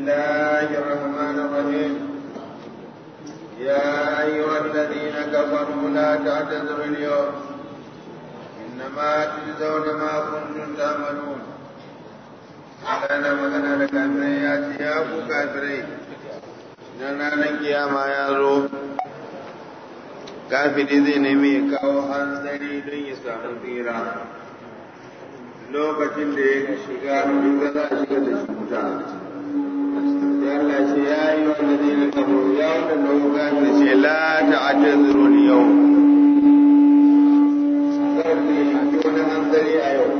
الله الرحمن الرحيم يا أيها الذين كفروا لا تعتذروا اليوم إنما تجزون ما كنتم تعملون ana magana da kafirai ya ce ya ku kafirai idan ranar kiyama ya zo kafiri zai nemi ya kawo hanzari don ya samu tsira lokacin da ya shiga shiga za a shiga da shi wuta ya Allah ce ya yi wanda zai na kabo ya wanda na wuga da ce la ta'atazuru yau kar ku yi wani hanzari a yau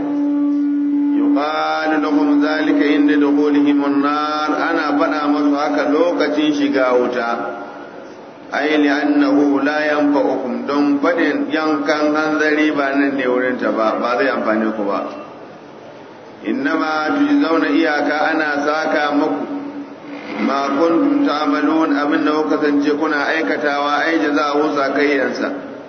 يقال لهم ذلك عند دخولهم النار أنا بنا مسحك لوكة شقاوتا أي لأنه لا ينفعكم دون فدن ينكن هنذري بان نورين تبا بعض ينفعنيكم با إنما تجزون إياك أنا ساكا مكو ما كنتم تعملون أمن وكسن كنا أيكتا وأي جزاء ساكيا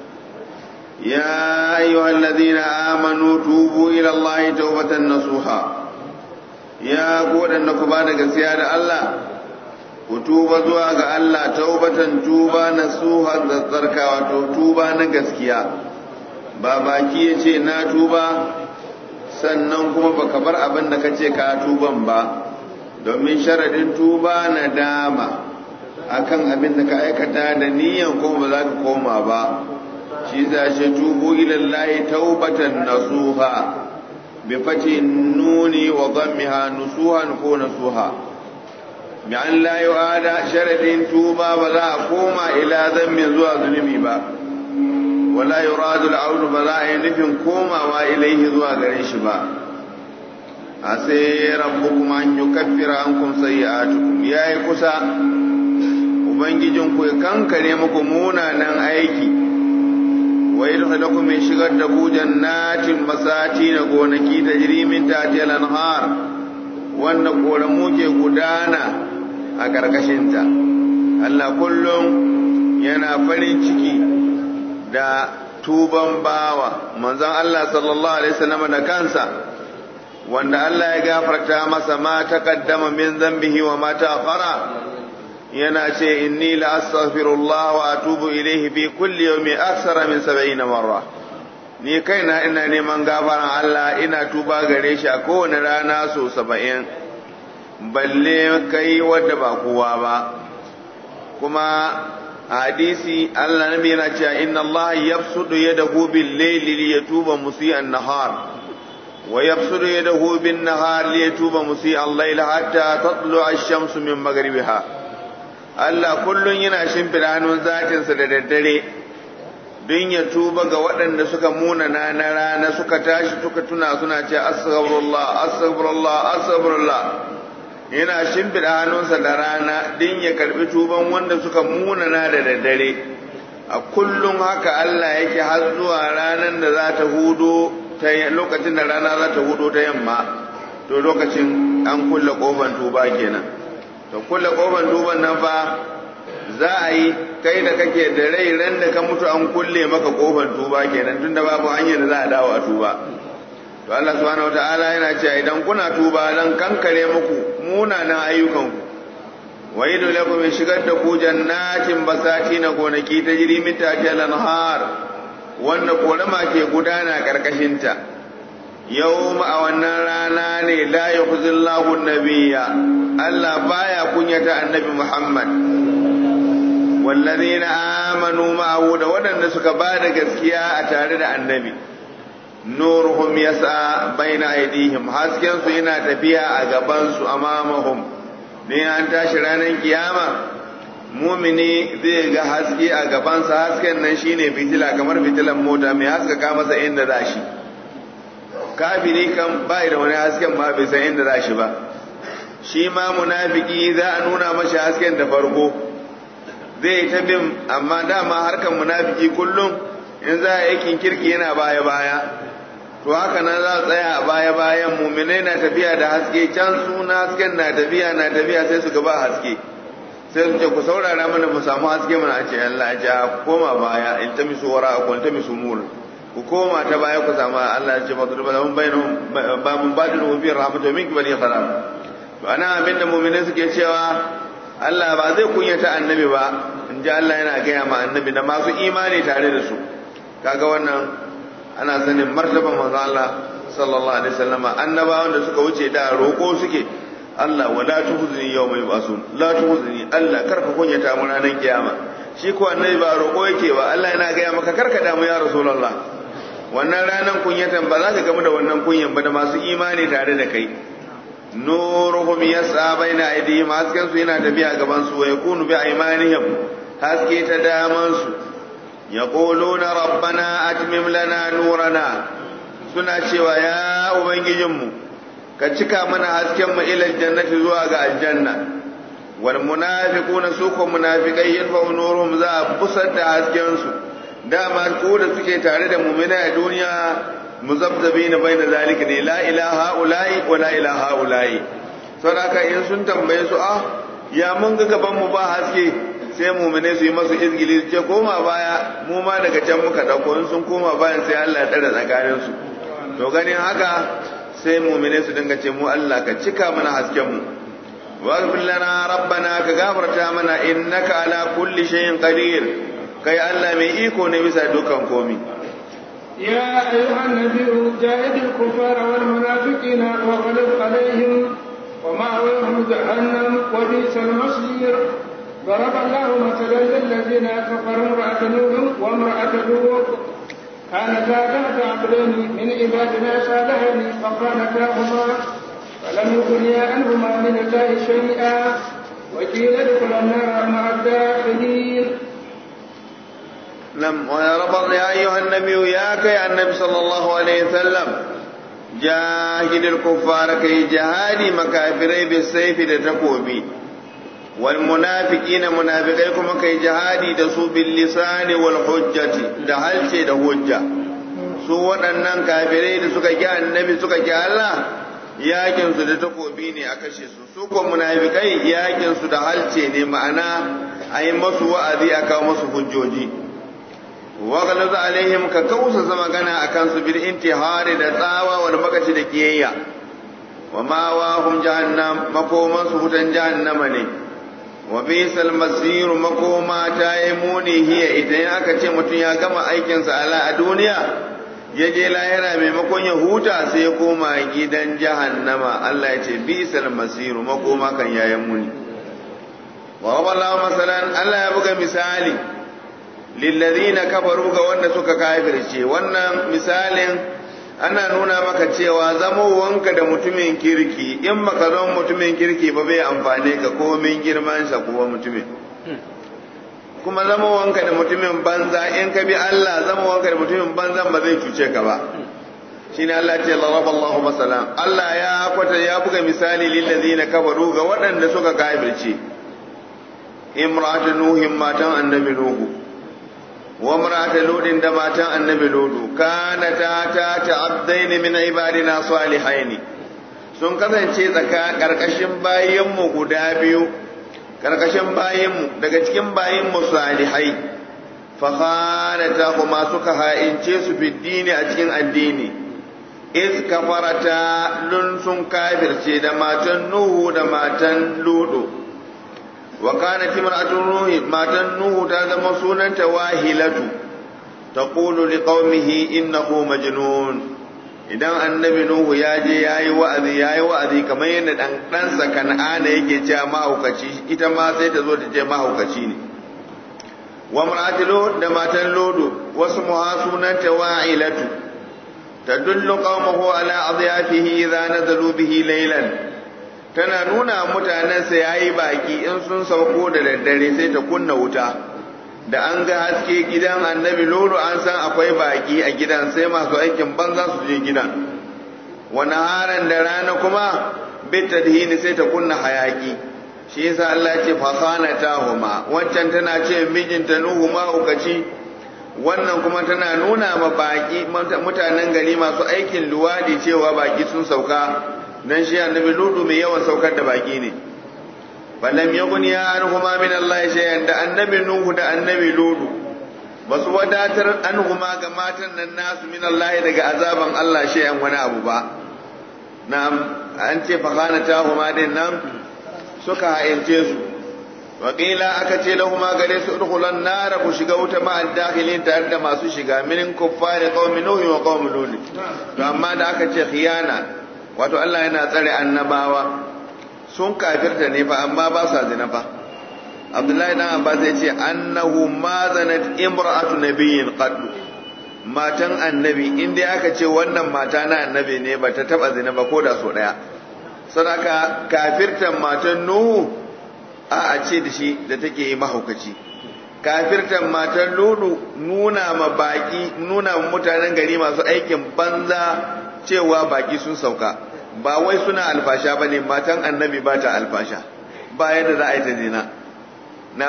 يا أيها الذين آمنوا توبوا إلى الله توبة نصوحا يا قول أنكم بعد سيادة الله وتوبة زواج الله توبة توبة نصوحا تذكرك وتوبة نغسكيا babaki ya ce na tuba sannan kuma baka bar abin da kace ka tuban ba domin sharadin tuba na dama akan abin da ka aikata da niyan kuma ba za ka koma ba shi za shi tubu ilallahi taubatan nasuha bi fati nuni wa dhammiha nusuhan ko nasuha bi an la yu'ada sharadin tuba ba za a koma ila zammin zuwa zulumi ba wala yuradu al'audu ba za a yi nufin komawa ilaihi zuwa gare shi ba a sai rabbukum an yukaffira ankum sayyi'atukum yayi kusa ubangijinku ya kankare muku munanan aiki wa yadkhulukum min shigar da ku jannatin masati na gonaki da jirimin tatiyal anhar wanda koramu ke gudana a karkashinta Allah kullum yana farin ciki da tuban bawa manzon Allah sallallahu alaihi wasallam da kansa wanda Allah ya gafarta masa ma taqaddama min dhanbihi wa ma ta'akhara yana ce inni la astaghfirullah wa atubu ilayhi fi kulli yawmi aksara min 70 marra ni kaina ina neman gafaran Allah ina tuba gare shi a kowane rana so 70 balle kai wadda ba kowa ba kuma hadisi Allah nabi yana cewa inna Allah yabsudu yadahu bil layli liyatuba musii'an nahar wa yabsudu yadahu bin nahar liyatuba musii'al layl hatta tatlu'a ash-shamsu min maghribiha Allah kullum yana shimfiɗa hannun zatinsa da daddare don ya tuba ga waɗanda suka munana na rana suka tashi suka tuna suna ce astaghfirullah astaghfirullah astaghfirullah yana shimfiɗa hannunsa da rana don ya karɓi tuban wanda suka munana da daddare a kullum haka Allah yake har zuwa ranar da za ta hudo ta lokacin da rana za ta hudo ta yamma to lokacin an kulle kofar tuba kenan to kulle kofar duban nan fa za a yi kai da kake da rai ran da ka mutu an kulle maka kofar tuba kenan tunda babu hanyar da za a dawo a tuba to Allah subhanahu wataala yana cewa idan kuna tuba dan kankare muku munanan ayyukanku wa yidu lakum shigar da ku jannatin basati na gonaki ta jiri min tahtiha al-anhar wanda korama ke gudana karkashin ta yau a wannan rana ne la yukhzillahu nabiyya Allah baya kunyata annabi Muhammad wallazina amanu ma'ahu da waɗanda suka ba da gaskiya a tare da annabi nuruhum yas'a baina aydihim hasken su yana tafiya a gaban su amamahum ne an tashi ranar kiyama mumini zai ga haske a gabansa hasken nan shine fitila kamar fitilan mota mai haskaka masa inda za shi kafiri kan bai da wani hasken ba bai san inda za shi ba shi ma munafiki za a nuna mashi hasken da farko zai ta bin amma dama harkan munafiki kullum in za a aikin kirki yana baya baya to haka nan za a tsaya a baya bayan muminai na tafiya da haske can suna hasken na tafiya na tafiya sai su gaba haske sai su ce ku saurara mana mu samu haske mana a ce Allah ya ce ku koma baya in ta misu wara ku ta misu mur ku koma ta baya ku samu Allah ya ce fa turba lahum bainahum ba mun badilu fi rahmatu min kibali kharam to ana abinda mu'mini suke cewa Allah ba zai kunyata annabi ba in ji Allah yana gaya ma annabi da masu imani tare da su kaga wannan ana sanin martaban manzo Allah sallallahu alaihi wasallama annabawan da suka wuce da roƙo suke Allah wala tuhzni yawma yub'asun la tuhzni Allah karka kunyata mu ranar kiyama shi ko annabi ba roƙo yake ba Allah yana gaya maka karka damu ya rasulullah wannan ranar kunyatan ba za ka gamu da wannan kunyan ba da masu imani tare da kai nuruhum yas'a baina aydihim hasken su yana tafiya gaban su wa yakunu bi aymanihim haske ta daman su yaquluna rabbana atmim lana nurana suna cewa ya ubangijinmu ka cika mana hasken mu ila jannati zuwa ga aljanna wal munafiquna su ko munafiqai yanfa nuruhum za a busar da hasken su dama ko da suke tare da mu'mina a duniya muzabzabina baina zalika ne la ilaha ula'i wa la ilaha ula'i saboda in sun tambaye su ah ya mun ga gaban mu ba haske sai mu'mine su yi masu izgili su ce koma baya mu ma daga can muka dauko in sun koma bayan sai Allah ya tsare tsakanin su to ganin haka sai mu'mine su dinga ce mu Allah ka cika mana hasken mu واغفر لنا ربنا كغفرتا منا انك على كل شيء قدير kai Allah mai iko ne bisa dukan komi يا أيها النبي جاهد الكفار والمنافقين واغلب عليهم ومأواهم جهنم وبئس المصير ضرب الله مثلا للذين كفروا امرأة نوح وامرأة لوط كانتا تحت عبدين من عبادنا صالحين فخانتاهما فلم يغنيا عنهما من الله شيئا وقيل ادخلا النار مع الداخلين نعم ويا رب يا أيها النبي يا كي النبي صلى الله عليه وسلم جاهد الكفار كي جهادي مكافري بالسيف لتكوبي والمنافقين منافقيكم كي جهادي دسو باللسان والحجة دهلتي دهجة su waɗannan kafirai da suka ki annabi suka ki Allah yakin su da takobi ne a kashe su su ko munafikai yakin su da halce ne ma'ana a yi masu wa'azi a kawo masu hujjoji وغلظ عليهم ككوس magana akan su bil intihari da tsawa wal makaci da kiyayya wa ma wahum jahannam makoma su hutan jahannama ne wa bisal masir makoma ta yi muni hiya idan aka ce mutum ya gama aikin sa ala a duniya ya je lahira maimakon ya huta sai ya koma gidan jahannama Allah ya ce bisal masir makoma kan yayin muni wa wallahu masalan Allah ya buga misali lillazina kafaru ga wanda suka kafirce wannan misalin ana nuna maka cewa zamowanka da mutumin kirki in baka zama mutumin kirki ba bai amfane ka komin girman sa kuwa mutumin kuma zamowanka da mutumin banza in ka bi Allah zamowanka da mutumin banzan ba zai cuce ka ba shine Allah ce laraba Allahu masalan Allah ya kwata ya buga misali lillazina kafaru ga waɗanda suka kafirce imratu nuhin matan annabi nuhu wa mar'ata ludin da matan annabi ludu kana ta ta ta'addain min ibadina salihain sun kasance tsaka karkashin bayin mu guda biyu karkashin bayin mu daga cikin bayin mu salihai fa khanata kuma suka ha'ince su fi dini a cikin addini iz kafarata lun sun kafirce da matan nuhu da matan ludu وكانت امرأة نوح ماتن نوح تازم سنة واهلة تقول لقومه إنه مجنون idan annabi Nuhu ya je ya yi wa'azi ya yi wa'azi kamar yadda ɗan ɗansa kan'ana yake cewa mahaukaci ita ma sai ta zo ta ce mahaukaci ne wa mar'atu da matan lodo wasu muha sunanta wa'ilatu tadullu qaumahu ala adyafihi idza nazalu bihi laylan tana nuna mutanensa ya yi baki in sun sauko da daddare sai ta kunna wuta da an ga haske gidan annabi lolo an san akwai baki a gidan sai masu aikin banza su je gidan wani haran da rana kuma bitta hini sai ta kunna hayaki shi yasa Allah ce fasana ta huma wancan tana ce mijinta nuhu mahaukaci wannan kuma tana nuna ma baki mutanen gari masu aikin luwadi cewa baki sun sauka dan shi annabi ludu mai yawan saukar da baki ne falam yaghni anhuma min Allah shay'an da annabi nuhu da annabi ludu basu wadatar anhuma ga matan nan nasu min Allah daga azaban Allah shay'an wani abu ba na'am an ce fakana ta huma din nan suka ha'ince su waƙila aka ce da huma gare su udkhulan nara ku shiga wuta ma dakhilin tare da masu shiga min kuffari qaumi nuhi wa qaumi lut to amma da aka ce khiyana wato Allah yana tsare annabawa sun kafirta ne fa amma ba sa zina fa Abdullahi dan Abbas ya ce annahu ma zanat imra'atu nabiyyin qaddu matan annabi in dai aka ce wannan mata na annabi ne ba ta taba zina ba ko da so daya sadaka kafirtan matan nuhu a a ce da shi da take yi mahaukaci kafirtan matan lulu nuna ma baki nuna ma mutanen gari masu aikin banza cewa baki sun sauka ba wai suna alfasha ba ne matan annabi ba ta alfasha ba yadda za a yi ta zina na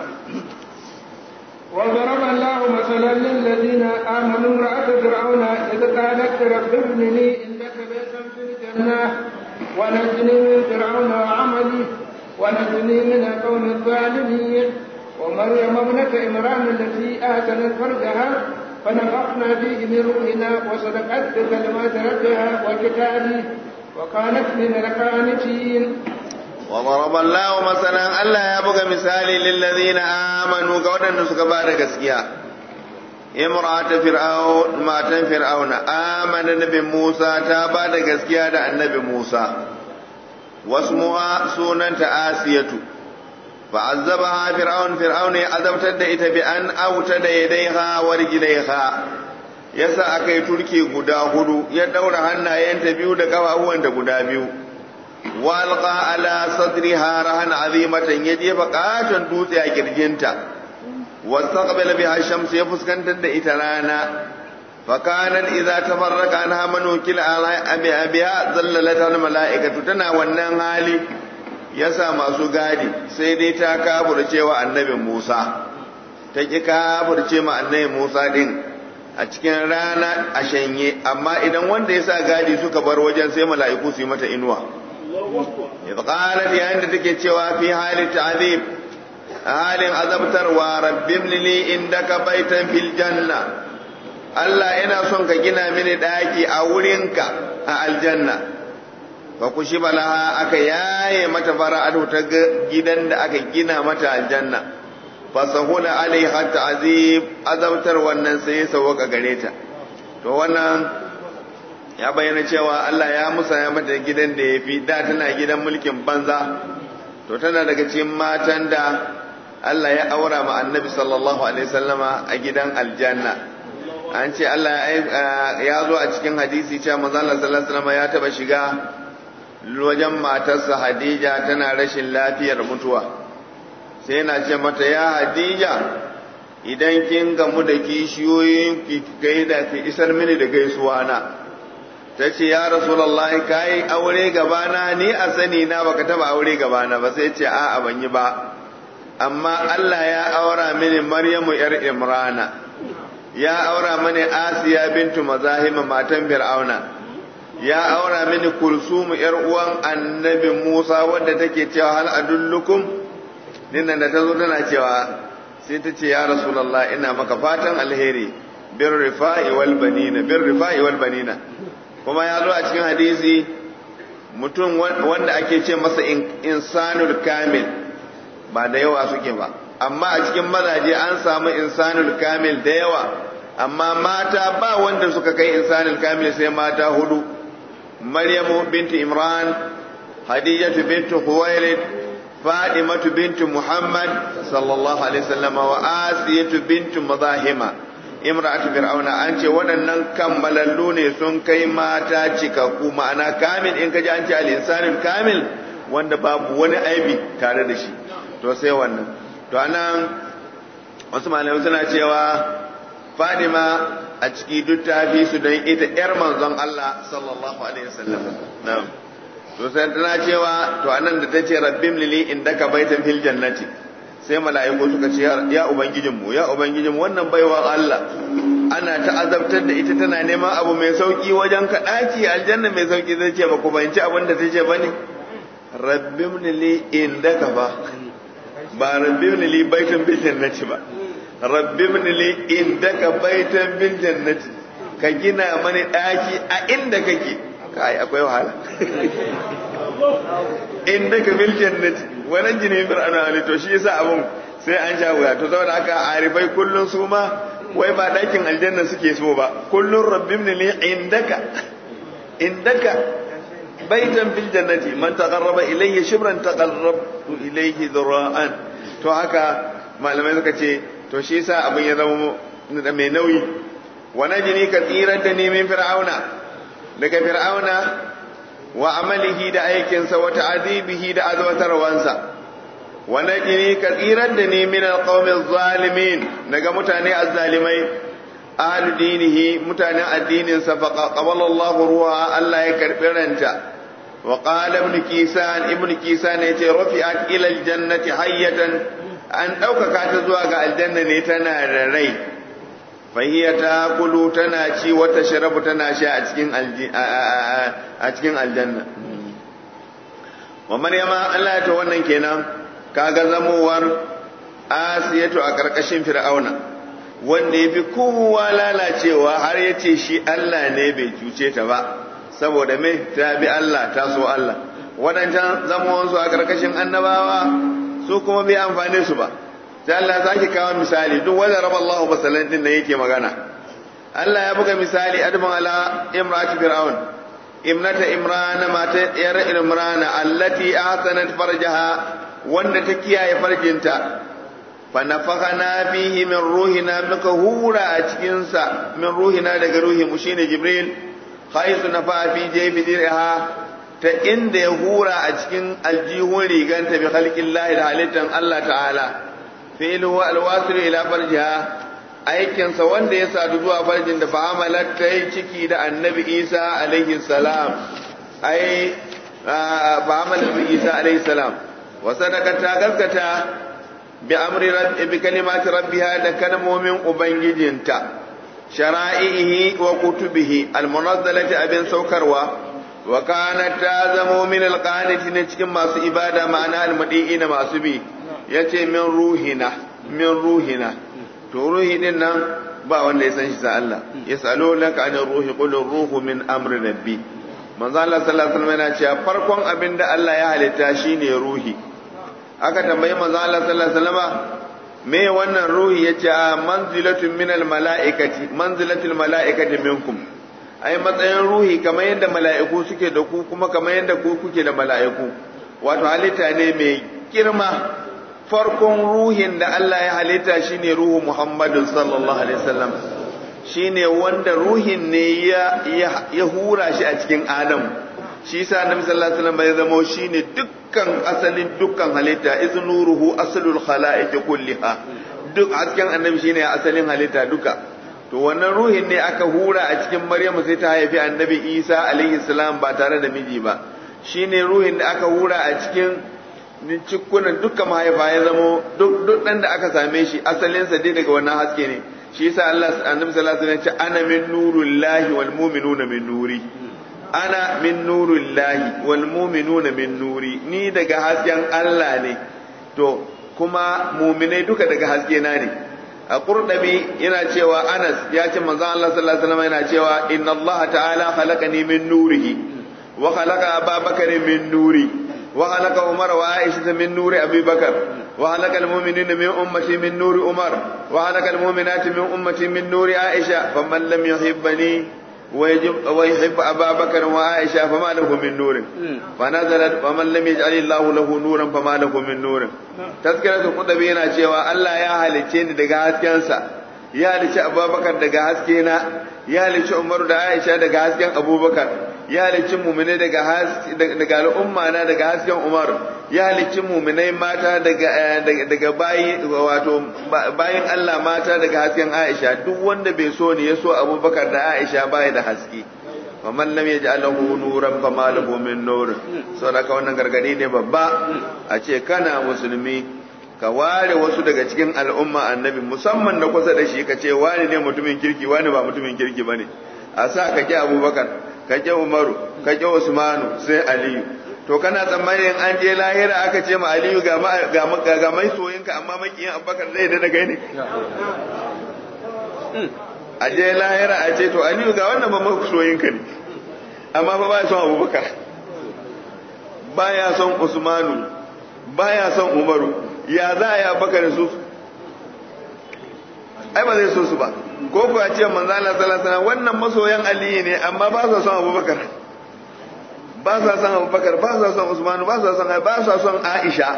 وضرب الله مثلا للذين آمنوا امرأة فرعون إذ قالت رب ابن لي عندك بيتا في الجنة ونجني من فرعون وعملي ونجني من القوم الظالمين ومريم ابنة عمران التي آتنت فرجها فنفخنا فيه من روحنا وصدقت بكلمات ربها وكتابه وكانت من القانتين وضرب الله مثلا الله يبقى مثالي للذين آمنوا قولا نسك بارك اسكيا امرأة فرعون ماتن فرعون آمن النبي موسى تابا اسكيا دا النبي موسى واسمها سنة آسية فعذبها فرعون فرعون عذبت da بأن أوتد يديها ورجليها yasa aka yi turke guda hudu ya daura hannayenta biyu da kafafuwanta guda biyu walqa ala sadriha rahan azimatan ya jefa katon dutse a kirjinta wastaqbala biha shams ya fuskantar da ita rana فكانت إذا تفرق عنها من وكل على أبي أبيها ظللتها الملائكة تنا wannan hali yasa masu gadi sai dai ta kafurce wa annabi Musa ta ki kafurce ma annabi Musa din a cikin rana a shanye amma idan wanda yasa gadi suka bar wajen sai mala'iku su yi mata inuwa idh qalat yayin da take cewa fi hali ta'zib halin azabtarwa rabbim li indaka baitan fil janna Allah ina son ka gina mini ɗaki a wurinka a aljanna fa ku shi balaha aka yaye mata fara'atu ta gidan da aka gina mata aljanna fa sahula alaiha ta'zib azabtar wannan sai sauka gare ta to wannan ya bayyana cewa Allah ya musaya mata gidan da yafi da tana gidan mulkin banza to tana daga cikin matan da Allah ya aura ma annabi sallallahu alaihi wasallama a gidan aljanna an ce Allah ya zo a cikin hadisi cewa manzo Allah sallallahu alaihi wasallam ya taba shiga wajen matarsa Hadija tana rashin lafiyar mutuwa sai yana ce mata ya Hadija idan kin gamu da kishiyoyin ki gaida ki isar mini da gaisuwa na ta ce ya Rasulullah kai aure gabana ni a sani na baka taba aure gabana ba sai ce a'a ban yi ba amma Allah ya aura mini Maryamu yar Imrana ya aura mani asiya bintu mazahima matan fir'auna ya aura mini kulsumu yar uwan annabi musa wadda take cewa hal adullukum dinnan da tazo tana cewa sai ta ce ya rasulullah ina maka fatan alheri bir rifa'i wal banina bir rifa'i wal banina kuma ya zo a cikin hadisi mutum wanda ake ce masa insanul kamil ba da yawa suke ba amma a cikin mazaje an samu insanul kamil da yawa amma mata ba wanda suka kai insanul kamil sai mata hudu maryamu binti imran hadijatu binti khuwailid fadimatu binti muhammad sallallahu alaihi wasallam wa asiyatu binti mazahima imra'atu fir'auna an ce waɗannan kammalallu ne sun kai mata cikakku ma'ana kamil in kaji an ce al-insanul kamil wanda babu wani aibi tare da shi to sai wannan to anan wasu malamai suna cewa Fadima a ciki duk ta fi su don ita ‘yar manzon Allah sallallahu Alaihi wasallam. Na'am. To sai tana cewa to anan da ta ce rabbim lili inda ka baitan fil jannati sai mala'iku suka ce ya ubangijinmu ya ubangijinmu wannan baiwa Allah ana ta azabtar da ita tana neman abu mai sauki wajen ka ɗaki aljanna mai sauki zai ce ba ku bayanci abin da ta ce ba ne rabbim lili inda ka ba ba rabbim lili baitan fil jannati ba rabbi li indaka baitan bil jannati ka gina mani daki a inda kake kai akwai wahala indaka fil jannati wa najini fir'auna ali to shi yasa abun sai an sha wuya to saboda haka arifai kullun su ma wai ba dakin aljanna suke so ba kullun rabbimni li indaka indaka baitan fil jannati man taqarraba ilayya shibran taqarrabtu ilayhi dhira'an to haka malamai suka ce to shi yasa abin ya zama mai nauyi wa najini ka tsirar da ni min fir'auna daga fir'auna wa amalihi da aikinsa wa ta'adibihi da azwatarwansa wa najini ka tsirar da ni min alqawmi zalimin daga mutane azzalimai ahlu dinihi mutanen addinin sa fa qabala Allahu ruha Allah ya karbi ranta wa qala ibn kisan ibn kisan yace rafi'at ila aljannati hayyatan an ɗaukaka ta zuwa ga aljanna ne tana da rai fahiya ta kulu tana ci wata sharabu tana sha a cikin a cikin aljanna wa maryama Allah ta wannan kenan kaga zamowar asiyatu a karkashin fir'auna wanda yafi kowa lalacewa har yace shi Allah ne bai cuce ta ba saboda me ta bi Allah ta so Allah wadancan zamowansu a karkashin annabawa su kuma bai amfane su ba sai Allah zaki kawo misali duk wanda raba Allah masalan din da yake magana Allah ya buga misali adman ala imrati fir'aun imnata imran mata yar imran allati ahsanat farjaha wanda ta kiyaye farjinta fa nafakhana fihi min ruhina muka hura a cikin sa min ruhina daga ruhi mu shine jibril khaisu nafa fi jaybi dirha ta inda ya hura a cikin aljihun riganta bi khalqin lahi da halittan Allah ta'ala fi'lu wa alwasil ila farjiha aikinsa wanda ya sadu zuwa farjin da fa'amalat ta yi ciki da annabi Isa alaihi salam ai fa'amalat bi Isa alaihi salam wa sadaqata gaskata bi amri rabbi bi kalimati rabbiha da kalmomin ubangijinta shara'ihi wa kutubihi almunazzalati abin saukarwa wa kanat ta zamo min alqanitin cikin masu ibada ma'ana almadiina masu bi yace min ruhina min ruhina to ruhi din nan ba wanda ya san shi sa Allah yasalunaka anir ruhi qul ruhu min amri rabbi manzo Allah sallallahu alaihi wasallam yana cewa farkon abin da Allah ya halitta shine ruhi aka tambayi manzo Allah sallallahu alaihi wasallam me wannan ruhi yace manzilatun minal malaikati manzilatul malaikati minkum ai matsayin ruhi kamar yadda mala'iku suke da ku kuma kamar yadda ku kuke da mala'iku wato halitta ne mai girma farkon ruhin da Allah ya halitta shine ruhu Muhammadu sallallahu alaihi wasallam shine wanda ruhin ne ya ya hura shi a cikin Adam shi yasa Annabi sallallahu alaihi wasallam ya zama shine dukkan asalin dukkan halitta iznuruhu aslul khalaiq kulliha duk hasken Annabi shine asalin halitta duka to wannan ruhin ne aka hura a cikin Maryamu sai ta haifi Annabi Isa alaihi salam ba tare da miji ba shine ruhin da aka hura a cikin cikunan dukkan mahaifa ya zamo duk duk dan da aka same shi asalinsa dai daga wannan haske ne shi yasa Allah annabi sallallahu alaihi wasallam ya ce ana min nurullahi wal mu'minuna min nuri ana min nurullahi wal mu'minuna min nuri ni daga hasken Allah ne to kuma mu'minai duka daga haske na ne a qurdabi yana cewa Anas ya ce manzon Allah sallallahu alaihi wasallam yana cewa inna Allah ta'ala khalaqani min nurihi wa khalaqa Abubakar min nuri وخلق عمر وعائشة من نور أبي بكر وخلق المؤمنين من أمتي من نور عمر وخلق المؤمنات من أمتي من نور عائشة فمن لم يحبني ويجب ويحب أبا بكر وعائشة فما له من نور فنزلت ومن لم يجعل الله له نورا فما له من نور تذكرة القطبي yana cewa Allah ya halicce ni daga haskensa ya halicci Abubakar daga haskena ya halicci Umaru da Aisha daga hasken Abubakar ya halicci mumine daga daga al'umma na daga hasken Umar ya halicci muminai mata daga daga bayi wato bayin Allah mata daga hasken Aisha duk wanda bai so ne ya so Abubakar da Aisha bai da haske wa man lam yaj'al lahu nuran fama lahu min nur saboda wannan gargadi ne babba a ce kana musulmi ka ware wasu daga cikin al'umma annabi musamman da kusa da shi ka ce wani ne mutumin kirki wani ba mutumin kirki bane a sa ka ki Abubakar ka ƙi umaru ka ƙi usmanu sai aliyu to kana tsammanin an je lahira aka ce ma aliyu ga ga mai soyinka amma makiyin abubakar zai da daga ne a je lahira a ce to aliyu ga wannan ba mai soyinka ne amma fa baya son abubakar baya son usmanu baya son umaru ya za a yi abubakar su ai ba zai so su ba ko kuwa ce manzo Allah sallallahu alaihi wannan masoyan aliyu ne amma ba sa son abubakar ba sa son abubakar ba sa son usmanu ba sa son ba sa son aisha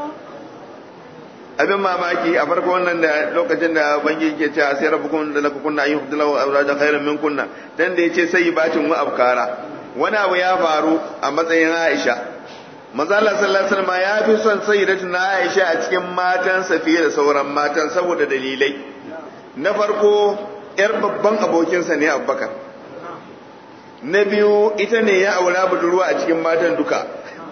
abin mamaki a farko wannan da lokacin da bangi ke cewa sai rabbukum da laka kunna ayyuhu dilaw awraja khairan min kunna dan da yace sai batin wa abkara wani abu ya faru a matsayin Aisha manzo Allah sallallahu alaihi wasallam ya fi son sayyidatuna Aisha a cikin matansa fiye da sauran matan saboda dalilai na farko yar babban abokinsa ne Abubakar na biyu ita ne ya aura budurwa a cikin matan duka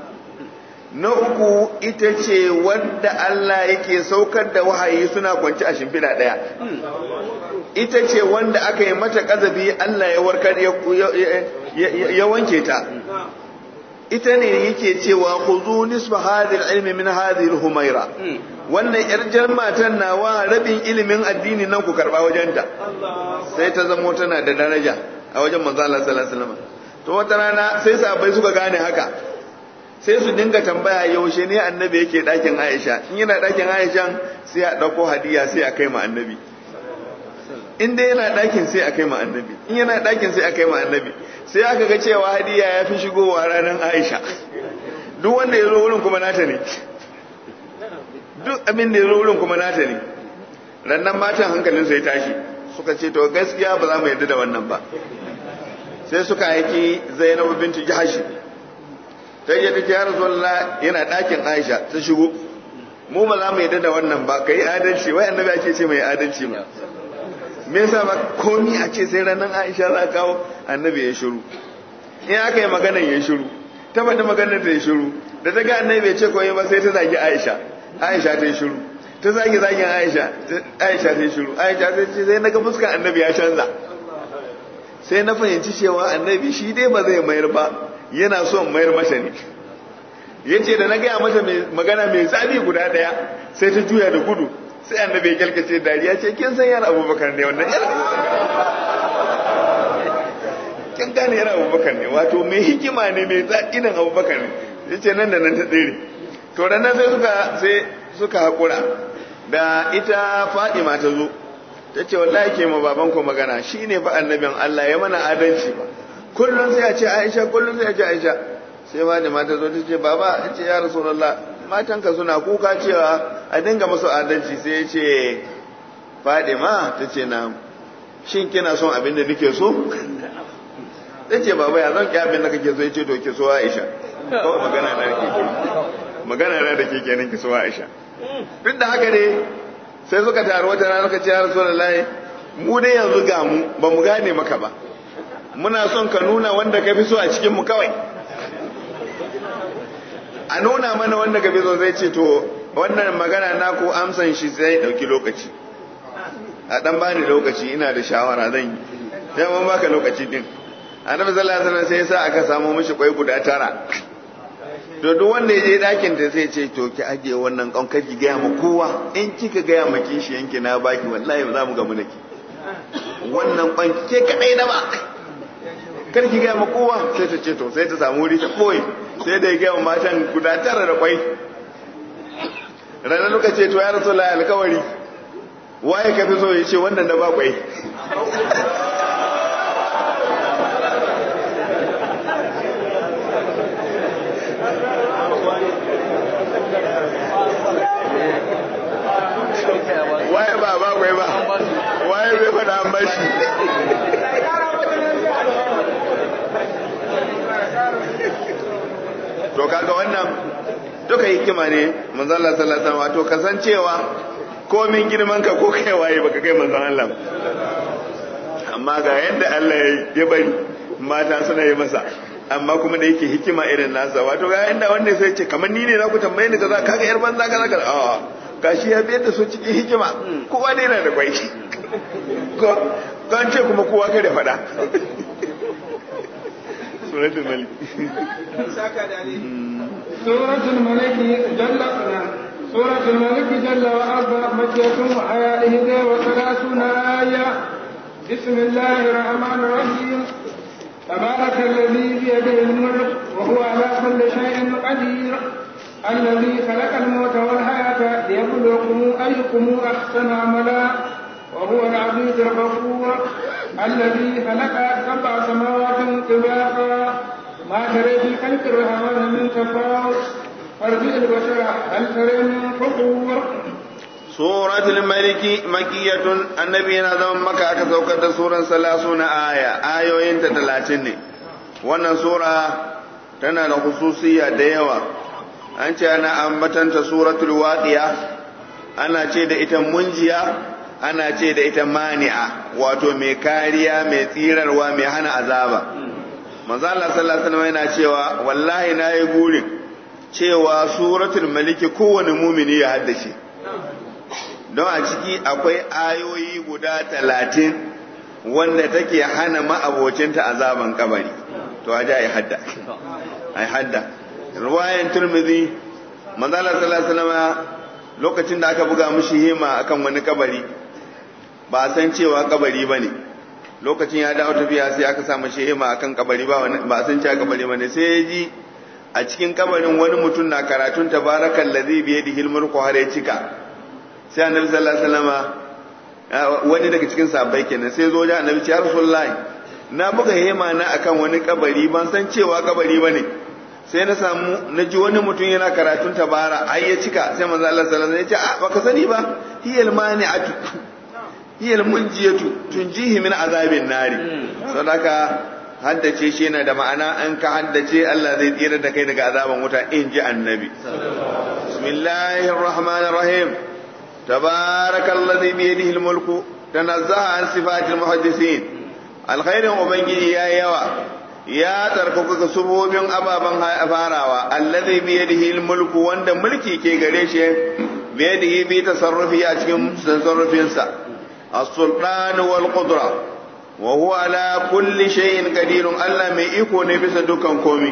na uku ita ce wadda Allah yake saukar da wahayi suna kwanci a shimfiɗa ɗaya ita ce wanda aka yi mata ƙazafi Allah ya warkar ya wanke ta ita ne yake cewa khudhu nisfa hadhihi al-ilmi min hadhihi al-humaira wannan yar matan nawa rabin ilimin addini nan ku karba wajenta sai ta zamo tana da daraja a wajen manzo Allah sallallahu alaihi wasallam to wata rana sai sahabbai suka gane haka sai su dinga tambaya yaushe ne annabi yake ɗakin Aisha in yana ɗakin Aisha sai a ɗauko hadiya sai a kai ma annabi in dai yana ɗakin sai a kai ma annabi in yana ɗakin sai a kai ma annabi sai aka ga cewa hadiya ya fi shigowa ranar Aisha duk wanda ya zo wurin kuma nata ne duk abin da ya zo wurin kuma nata ne rannan matan hankalin sai tashi suka ce to gaskiya ba za mu yarda da wannan ba sai suka aiki Zainabu binti Jahashi ta je take ya rasulullah yana ɗakin aisha ta shigo mu ba za mu yadda da wannan ba kai adalci wai annabi ake ce mai adalci ba me yasa ba komi a ce sai ranar aisha za kawo annabi ya shiru in aka yi maganar ya shiru ta faɗi maganar ta ya shiru da ta ga annabi ya ce koyi ba sai ta zagi aisha aisha ta yi shiru ta zagi zagin aisha aisha ta yi shiru aisha ta ce sai na ga fuskar annabi ya canza sai na fahimci cewa annabi shi dai ba zai mayar ba yana son mayar mata ne ya ce da na gaya mata magana mai zafi guda ɗaya sai ta juya da gudu sai annabi ya kyalkace dariya ce kin san yana abubakar ne wannan yana kin gane yana abubakar ne wato mai hikima ne mai zaƙinan abubakar ne ya ce nan da nan ta tsere to da nan sai suka sai suka haƙura da ita fadima ta zo ta ce wallahi ke ma baban ku magana shine fa annabin Allah ya mana adalci ba kullum sai a ce Aisha kullum sai a ce Aisha sai Fatima ta zo ta ce baba ta ce ya Rasulullah matanka suna kuka cewa a dinga musu adalci sai ya ce Fatima ta ce na shin kina son abin da nake so ta ce baba ya zan ki abin da kake so ya ce to ki so Aisha ko magana na da ke magana na da ke kenan ki so Aisha duk da haka ne sai suka taru wata rana suka ce ya Rasulullahi mu dai yanzu ga mu ba mu gane maka ba muna son ka nuna wanda ka fi so a cikinmu kawai a nuna mana wanda ka fi so zai ce to wannan magana na ko amsan shi sai dauki lokaci a dan bani lokaci ina da shawara zan yi sai mun baka lokaci din annabi sallallahu alaihi wasallam sai ya sa aka samu mishi kwai guda tara to duk wanda ya je dakin ta sai ce to ki ajiye wannan kan ki gaya ma kowa in kika gaya ma kishiyanki na baki wallahi za mu gamu da ki wannan kwan ke kadai na ba kar ki gaya ma kowa sai ta ce to sai ta samu wuri ta boye sai da ya gaya matan guda tara da kwai ranar loka ce to ya rasu la alkawari waye ka fi so ya ce wannan da ba kwai waye ba ba kwai ba waye bai faɗa an bashi to kaga wannan duka hikima ne manzon Allah sallallahu alaihi wasallam wato kasancewa komin girman ka ko kai waye baka kai manzon Allah amma ga yadda Allah ya bari mata suna yi masa amma kuma da yake hikima irin nasa wato ga yadda wanda sai ce kamar ni ne za ku tambaye ni kaza kaga yar banza kaza kaza a gashi ya biyar da su cikin hikima kowa ne yana da kwai ko kan ce kuma kowa kai da faɗa suratul malik suratul malik jalla suratul malik jalla wa arba makkatun wa ayatihi wa thalathuna aya بسم الله الرحمن الرحيم تبارك الذي بيده الملك وهو على كل شيء قدير الذي خلق الموت والحياة ليبلوكم أيكم أحسن عملا وهو العزيز الغفور الذي خلق سبع سماوات طباقا ما ترى في خلق الرحمن من تفاوت فارجع البشر هل ترى من فطور سورة الملك مكية النبي نظام مكة كسوكة سورة ثلاثون آية آية ينت تلاتين wannan sura tana da hususiya da yawa an ce ana ambatanta suratul waqiya ana ce da ita munjiya ana ce da ita mani'a wato mai kariya mai tsirarwa mai hana azaba manzo Allah sallallahu alaihi wasallam yana cewa wallahi nayi burin cewa suratul maliki kowane mumini ya haddace don a ciki akwai ayoyi guda talatin wanda take hana ma'abocinta azaban kabari to a ja ai hadda ai hadda ruwayan turmizi manzo Allah sallallahu alaihi wasallam lokacin da aka buga mishi hima akan wani kabari ba a san cewa kabari bane lokacin ya dawo tafiya sai aka sa mishi hima akan kabari ba ba a san cewa kabari bane sai ya ji a cikin kabarin wani mutum na karatun tabarakal ladhi bi yadihi al-mulku har ya cika sai annabi sallallahu alaihi wasallam wani daga cikin sahabbai kenan sai zo da annabi ya rasulullahi na buga hema na akan wani kabari ban san cewa kabari bane sai na samu na ji wani mutum yana karatun tabara ai ya cika sai manzo Allah sallallahu alaihi wasallam ya ce a baka sani ba hiyal mani'atu hiyal munjiyatu tunjihi min azabin nari sadaka haddace shi yana da ma'ana an ka haddace Allah zai tsira da kai daga azaban wuta in ji annabi bismillahir rahmanir rahim tabarakallazi bi yadihi almulku tanazzaha an sifatil muhaddisin alkhairin ubangiji ya yawa ya tsarkaka ga subobin ababen farawa allazi bi yadihi almulku wanda mulki ke gare shi bi yadihi bi tasarrufi a cikin tasarrufinsa as-sultan wal qudra wa huwa ala kulli shay'in qadir Allah mai iko ne bisa dukkan komi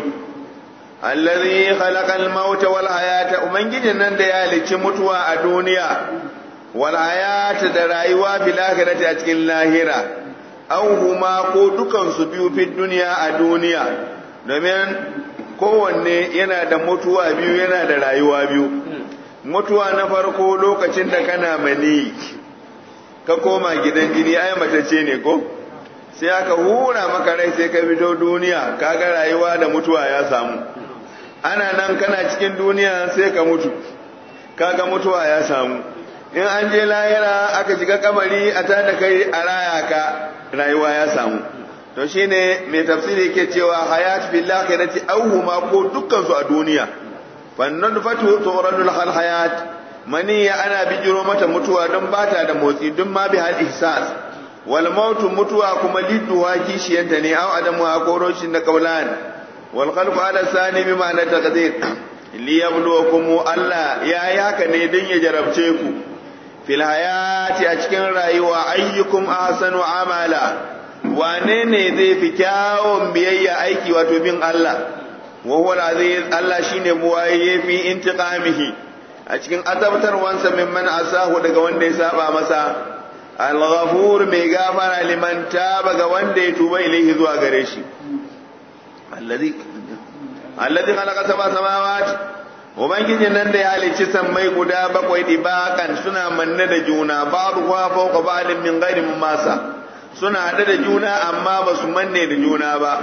allazi khalaqa al-mauta wal hayata ubangijin nan da ya halicci mutuwa a duniya wal hayata da rayuwa fil akhirati a cikin lahira aw huma ko dukan su biyu fi duniya a duniya domin kowanne yana da mutuwa biyu yana da rayuwa biyu mutuwa na farko lokacin da kana mani ka koma gidan jini ai matacce ne ko sai aka hura maka rai sai ka fito duniya kaga rayuwa da mutuwa ya samu ana nan kana cikin duniya sai ka mutu kaga mutuwa ya samu in an je lahira aka shiga kabari a tada kai a raya ka rayuwa ya samu to shine mai tafsiri ke cewa hayat fil akhirati awhuma ko dukkan su a duniya fannan fatu turadul hal hayat mani ana bijiro mata mutuwa don bata da motsi don ma bi hal ihsas wal mautu mutuwa kuma lidduwa kishiyanta ne aw adamu a koroshin da kaulan wal khalqu ala sani bi ma'ana taqdir li yabluwakum Allah ya yi haka ne don ya jarabce ku fil hayati a cikin rayuwa ayyukum ahsanu amala wane ne zai fi kyawun biyayya aiki wato bin Allah wa huwa al-aziz Allah shine buwaye fi intiqamihi a cikin azabtarwansa mimman asahu daga wanda ya saba masa al-ghafur mai gafara liman taba ga wanda ya tuba ilaihi zuwa gare shi alladhi alladhi khalaqa sab'a samawati ubangijin nan da ya halicci sammai guda bakwai dibakan suna manne da juna babu kuwa fauka ba'din min ghairi masa suna hade da juna amma ba su manne da juna ba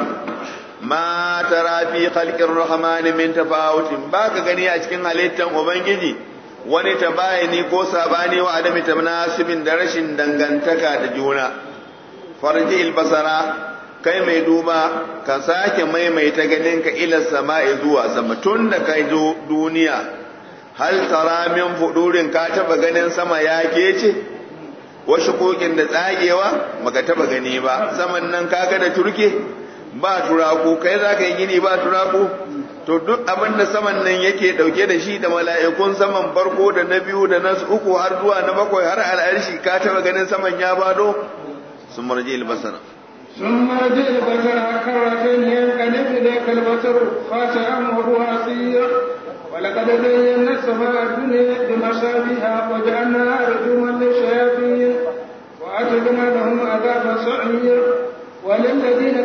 ma tara fi khalqir rahman min tafawutin baka gani a cikin halittan ubangiji wani tabayani ko sabani wa adami tanasibin da rashin dangantaka da juna farji basara kai mai duba ka sake maimaita ganin ka ila sama'i zuwa sama tun da kai zo duniya hal tara min fudurin ka taba ganin sama ya kece wasu kokin da tsagewa baka taba gani ba saman nan kaga da turke ba turaku kai za ka yi gini ba turaku to duk abin da saman nan yake dauke da shi da mala'ikun saman farko da na biyu da na uku har zuwa na bakwai har al'arshi ka taba ganin saman ya bado sun marje albasara ثم رجع البصر كرتين ينقلب إليك البصر خاشعا وهو حصير ولقد زينا السماء الدنيا بمصابيح وجعلناها رجوما للشياطين وأعتدنا لهم عذاب السعير وللذين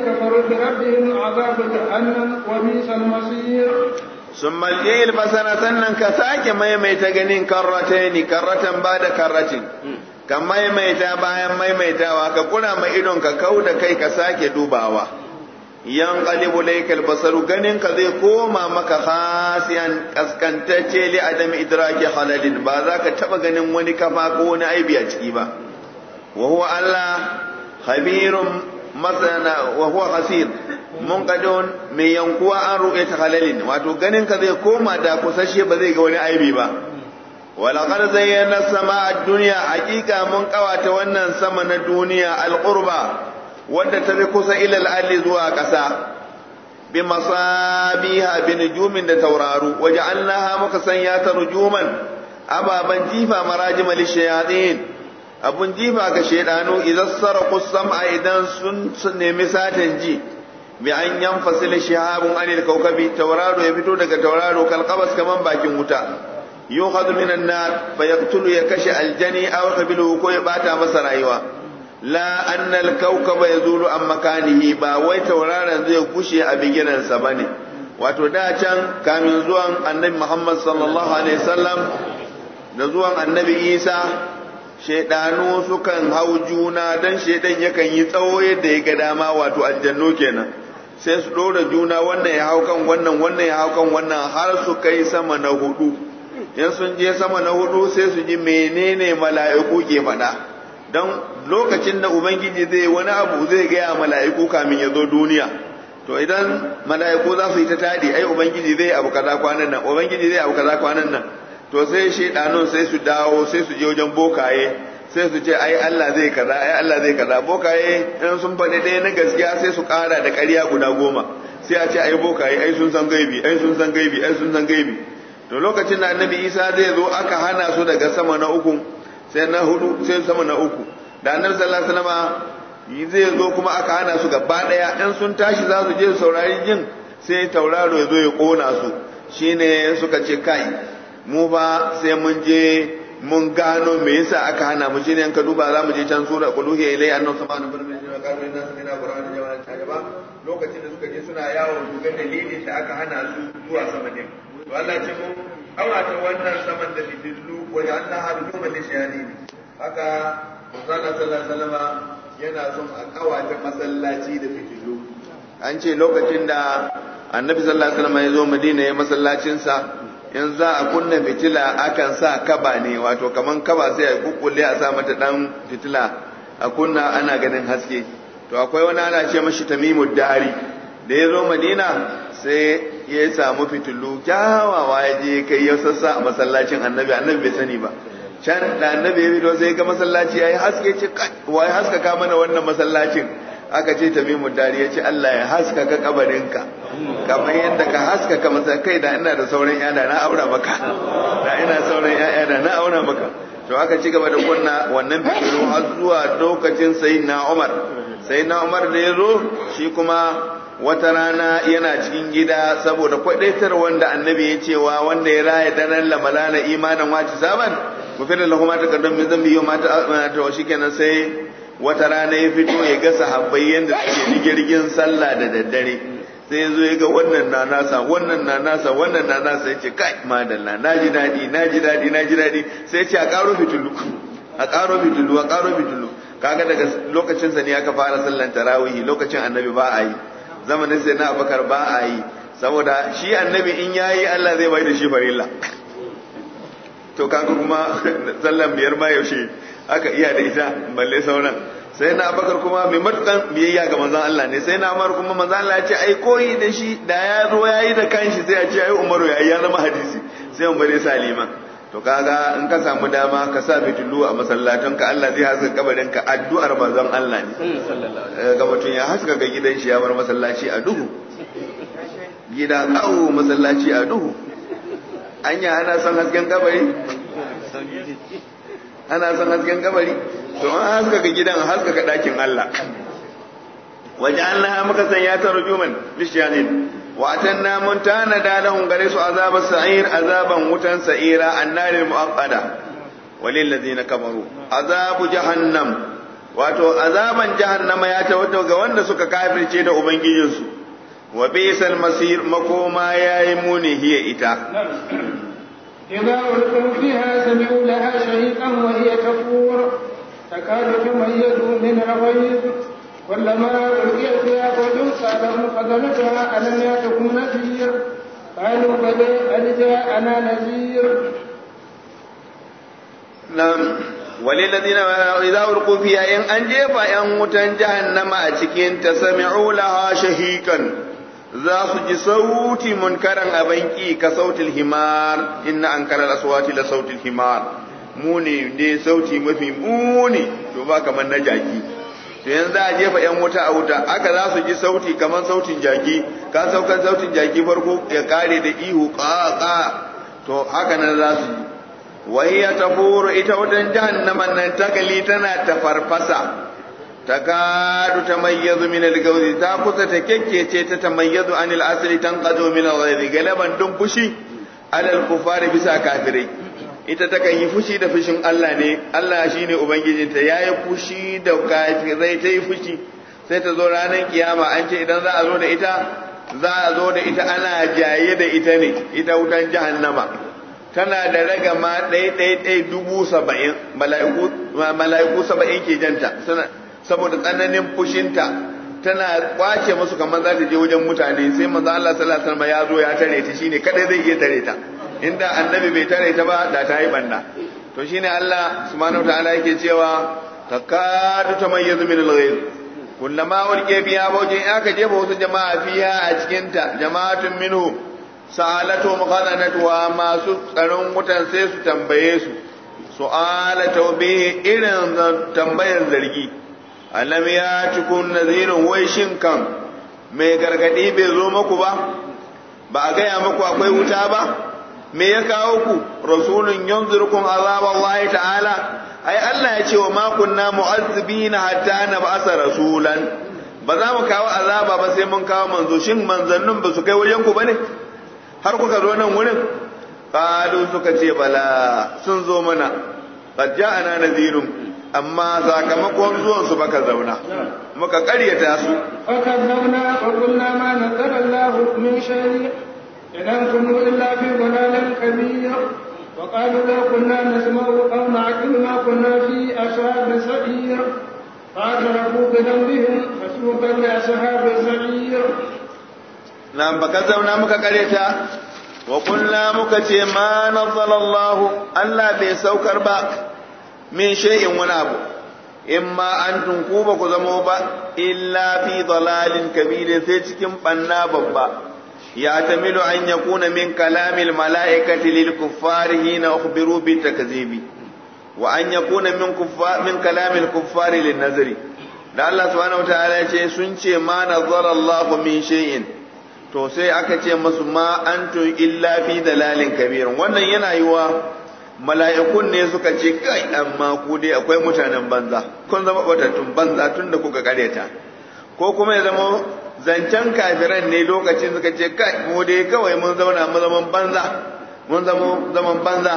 كفروا بربهم عذاب جهنم وبئس المصير ثم الجيل بسنة سنن كساك ميميت جنين كرتين كرة بعد كرة ka maimaita bayan maimaitawa ka kuna mai idon ka kau da kai ka sake dubawa yan qalibu laykal basaru ganin ka zai koma maka khasiyan kaskantacce li adam idraki halalin ba za ka taba ganin wani kafa ko wani aibi a ciki ba wa huwa Allah khabirun masana wa huwa hasir munqadun mai yankuwa an ru'yata halalin wato ganin ka zai koma da kusashe ba zai ga wani aibi ba ولقد زينا السماء الدنيا حقيقة من قوات ونن سمن الدنيا القربى wadda ta fi kusa ilal alli zuwa ƙasa bi masabiha bi nujumin da tauraru waje allaha muka sanya ta rujuman ababan jifa marajim lishayatin abun jifa ga shaydanu idan saraku sam'a idan sun nemi satan ji bi an yanfasila shihabun anil kawkabi tauraro ya fito daga tauraro kalqabas kaman bakin wuta yukhadhu minan nar fayaqtulu ya kashe aljani aw qabilu ko ya bata masa rayuwa la anna al-kawkaba yazulu an makanihi ba wai tauraron zai gushe a bigiransa bane wato da can kamin zuwan annabi Muhammad sallallahu alaihi wasallam da zuwan annabi Isa shaidanu sukan hau juna dan shaidan yakan yi tsawo yadda ya ga dama wato aljannu kenan sai su ɗora juna wannan ya hau kan wannan wannan ya hau kan wannan har su kai sama na hudu in sun je sama na hudu sai su ji menene mala'iku ke faɗa don lokacin da ubangiji zai wani abu zai gaya mala'iku kamin ya zo duniya to idan mala'iku za su yi ta taɗi ai ubangiji zai abu kaza kwanan nan ubangiji zai abu kaza kwanan nan to sai shaidanun sai su dawo sai su je wajen bokaye sai su ce ai Allah zai kaza ai Allah zai kaza bokaye in sun faɗi ɗaya na gaskiya sai su ƙara da ƙarya guda goma sai a ce ai bokaye ai sun san gaibi ai sun san gaibi ai sun san gaibi to lokacin da annabi Isa zai zo aka hana su daga sama na uku sai na hudu sai sama na uku da annabi sallallahu alaihi wasallam zai zo kuma aka hana su gaba ɗaya in sun tashi za su je su saurari jin sai tauraro ya zo ya ƙona su shine suka ce kai mu ba sai mun je mun gano me yasa aka hana mu shine ka duba za mu je can sura quluhi ilai annahu subhanahu wa ta'ala qalu inna sami'na qur'anan jama'an tajaba lokacin da suka je suna yawo su ga dalilin da aka hana su zuwa sama din to Allah ce mu awata wannan saman da fitilu wa ja'alna harjuman lishayatin haka manzo sallallahu alaihi wasallam yana son a kawata masallaci da fitilu an ce lokacin da annabi sallallahu alaihi wasallam ya zo madina ya masallacinsa in za a kunna fitila akan sa kaba ne wato kaman kaba sai a kukkulle a sa mata dan fitila a kunna ana ganin haske to akwai wani ana ce mashi tamimud dari da ya zo madina sai ya samu fitilu kyawawa ya je kai ya sassa a masallacin annabi annabi bai sani ba can da annabi ya fito sai ga masallaci ya yi haske ce wai haskaka mana wannan masallacin aka ce tamimu dari ya ce Allah ya haskaka kabarinka kamar yadda ka haskaka masa kai da ina da sauran yada na aura maka da ina sauran yaya da na aura maka to aka ci gaba da kunna wannan fitilu har zuwa lokacin sayyidina Umar sayyidina Umar da ya zo shi kuma wata rana yana cikin gida saboda kwadaitar wanda annabi ya cewa wanda ya raya daren lamalana imanin wace saban mufirin lahu ma taqaddam min zambi yau ma ta shikenan sai wata rana ya fito ya ga sahabbai yadda suke jirgin sallah da daddare sai ya zo ya ga wannan na nasa wannan na nasa wannan na nasa ya ce kai madalla na ji daɗi na ji daɗi na ji daɗi sai ya ce a ƙaro fitilu a ƙaro fitilu a ƙaro fitilu kaga daga lokacin sa ne aka fara sallan tarawihi lokacin annabi ba a yi zamanin sai na abakar ba a yi saboda shi annabi in yayi Allah zai bai da shi farilla to kaga kuma sallan biyar ma yaushe aka iya da ita balle sauran sai na abakar kuma mai matukan biyayya ga manzon Allah ne sai na Umar kuma manzon Allah ya ce ai koyi da shi da ya zo yayi da kanshi sai ya ce ai Umaru yayi ya zama hadisi sai Umar ya salima to kaga in ka samu dama ka sa fitilu a masallatan ka Allah zai haska kabarin ka addu'ar manzon Allah ne ga mutum ya haska ga gidan shi ya bar masallaci a duhu gida kawo masallaci a duhu anya ana son hasken kabari ana son hasken kabari to an haskaka gidan haskaka ɗakin Allah waje Allah muka sanya ta rujuman lishiyanin wa atanna mun tana da lahum gare su azabar sa'ir azaban wutan sa'ira annaril mu'aqqada walil ladina kafaru azabu jahannam wato azaban jahannama ya tabbata ga wanda suka kafirce da ubangijinsu wa bisal masir makoma yayi muni hiya ita إذا ألقوا فيها سمعوا لها شهيقا وهي تفور تكاد تميز من الغيظ كلما ألقي فيها فوج سألهم خزنتها ألم يأتكم نذير قالوا بلى قد جاءنا نذير نعم وللذين إذا ألقوا فيها إن أنجب أن متن جهنم أتكين تسمعوا لها شهيقا za su ji sauti munkaran abanki ka sautil himar inna an karar aswati la sautil himar muni ne sauti mafi muni to ba kamar na jaki to yanzu a jefa yan wuta a wuta aka za su ji sauti kamar sautin jaki ka saukan sautin jaki farko ya kare da ihu ƙaƙa to haka nan za su ji wahiya tafuru ita wutan jahannaman nan tagali tana ta farfasa takadu tamayyazu min al-gawzi ta kusa ta kekkece ta tamayyazu anil asli tanqadu min al-ghayri galaban dun fushi alal kufari bisa kafirai ita ta kan yi fushi da fushin Allah ne Allah shine ubangijinta yayi fushi da kafirai ta yi fushi sai ta zo ranar kiyama an ce idan za a zo da ita za a zo da ita ana jaye da ita ne ita wutan jahannama tana da ragama ɗaya ɗaya ɗaya dubu saba'in mala'iku saba'in ke janta saboda tsananin fushinta tana kwace musu kamar za ta je wajen mutane sai manzo Allah sallallahu alaihi wasallam ya zo ya tare ta shine kadai zai iya tare ta inda annabi bai tare ta ba da ta yi banna to shine Allah subhanahu wataala yake cewa takadu tamayyazu min al-ghayr kullama ulqiya fiha bawjin aka jefa wasu jama'a fiha a cikin ta jama'atun minhum sa'alatu muqadanatuha masu tsaron wutan sai su tambaye su su'ala tawbihi irin tambayar zargi alam ya tukun nazirin wai shin kan mai gargadi bai zo muku ba ba a gaya muku akwai wuta ba me ya kawo ku rasulun yanzurkum azab Allah ta'ala ai Allah ya ce wa ma kunna mu'azzibina hatta nab'asa rasulan ba za mu kawo azaba ba sai mun kawo manzo shin manzannin ba su kai wajen ku bane har kuka zo nan wurin qalu suka ce bala sun zo mana qad ja'ana nadhirun amma sakamakon zuwan su baka zauna muka karyata su فكذبنا وقلنا ما نزل الله من شيء إن أنتم إلا في ضلال كبير وقالوا لو كنا نسمع أو نعقل ما كنا في أصحاب السعير فاعترفوا بذنبهم فسوقا لأصحاب السعير nan baka zauna muka karyata wa kulla muka ce ma nazzala Allah Allah bai saukar ba min shay'in wani abu imma an tunku ba ku zamo ba illa fi dalalin kabirin sai cikin banna babba ya tamilu an yakuna min kalamil mala'ikati lil kuffari hina ukhbiru bi takzibi wa an yakuna min kuffar min kalamil kuffari lin nazri da Allah subhanahu wa ta'ala ya ce sun ce ma nazzala Allah min shay'in to sai aka ce masu ma antum illa fi dalalin kabirin wannan yana yi wa mala'ikun ne suka ce kai amma ku dai akwai mutanen banza kun zama batattun banza tun da kuka kareta ko kuma ya zama zancen kafiran ne lokacin suka ce kai mu dai kawai mun zauna mu zaman banza mun zama zaman banza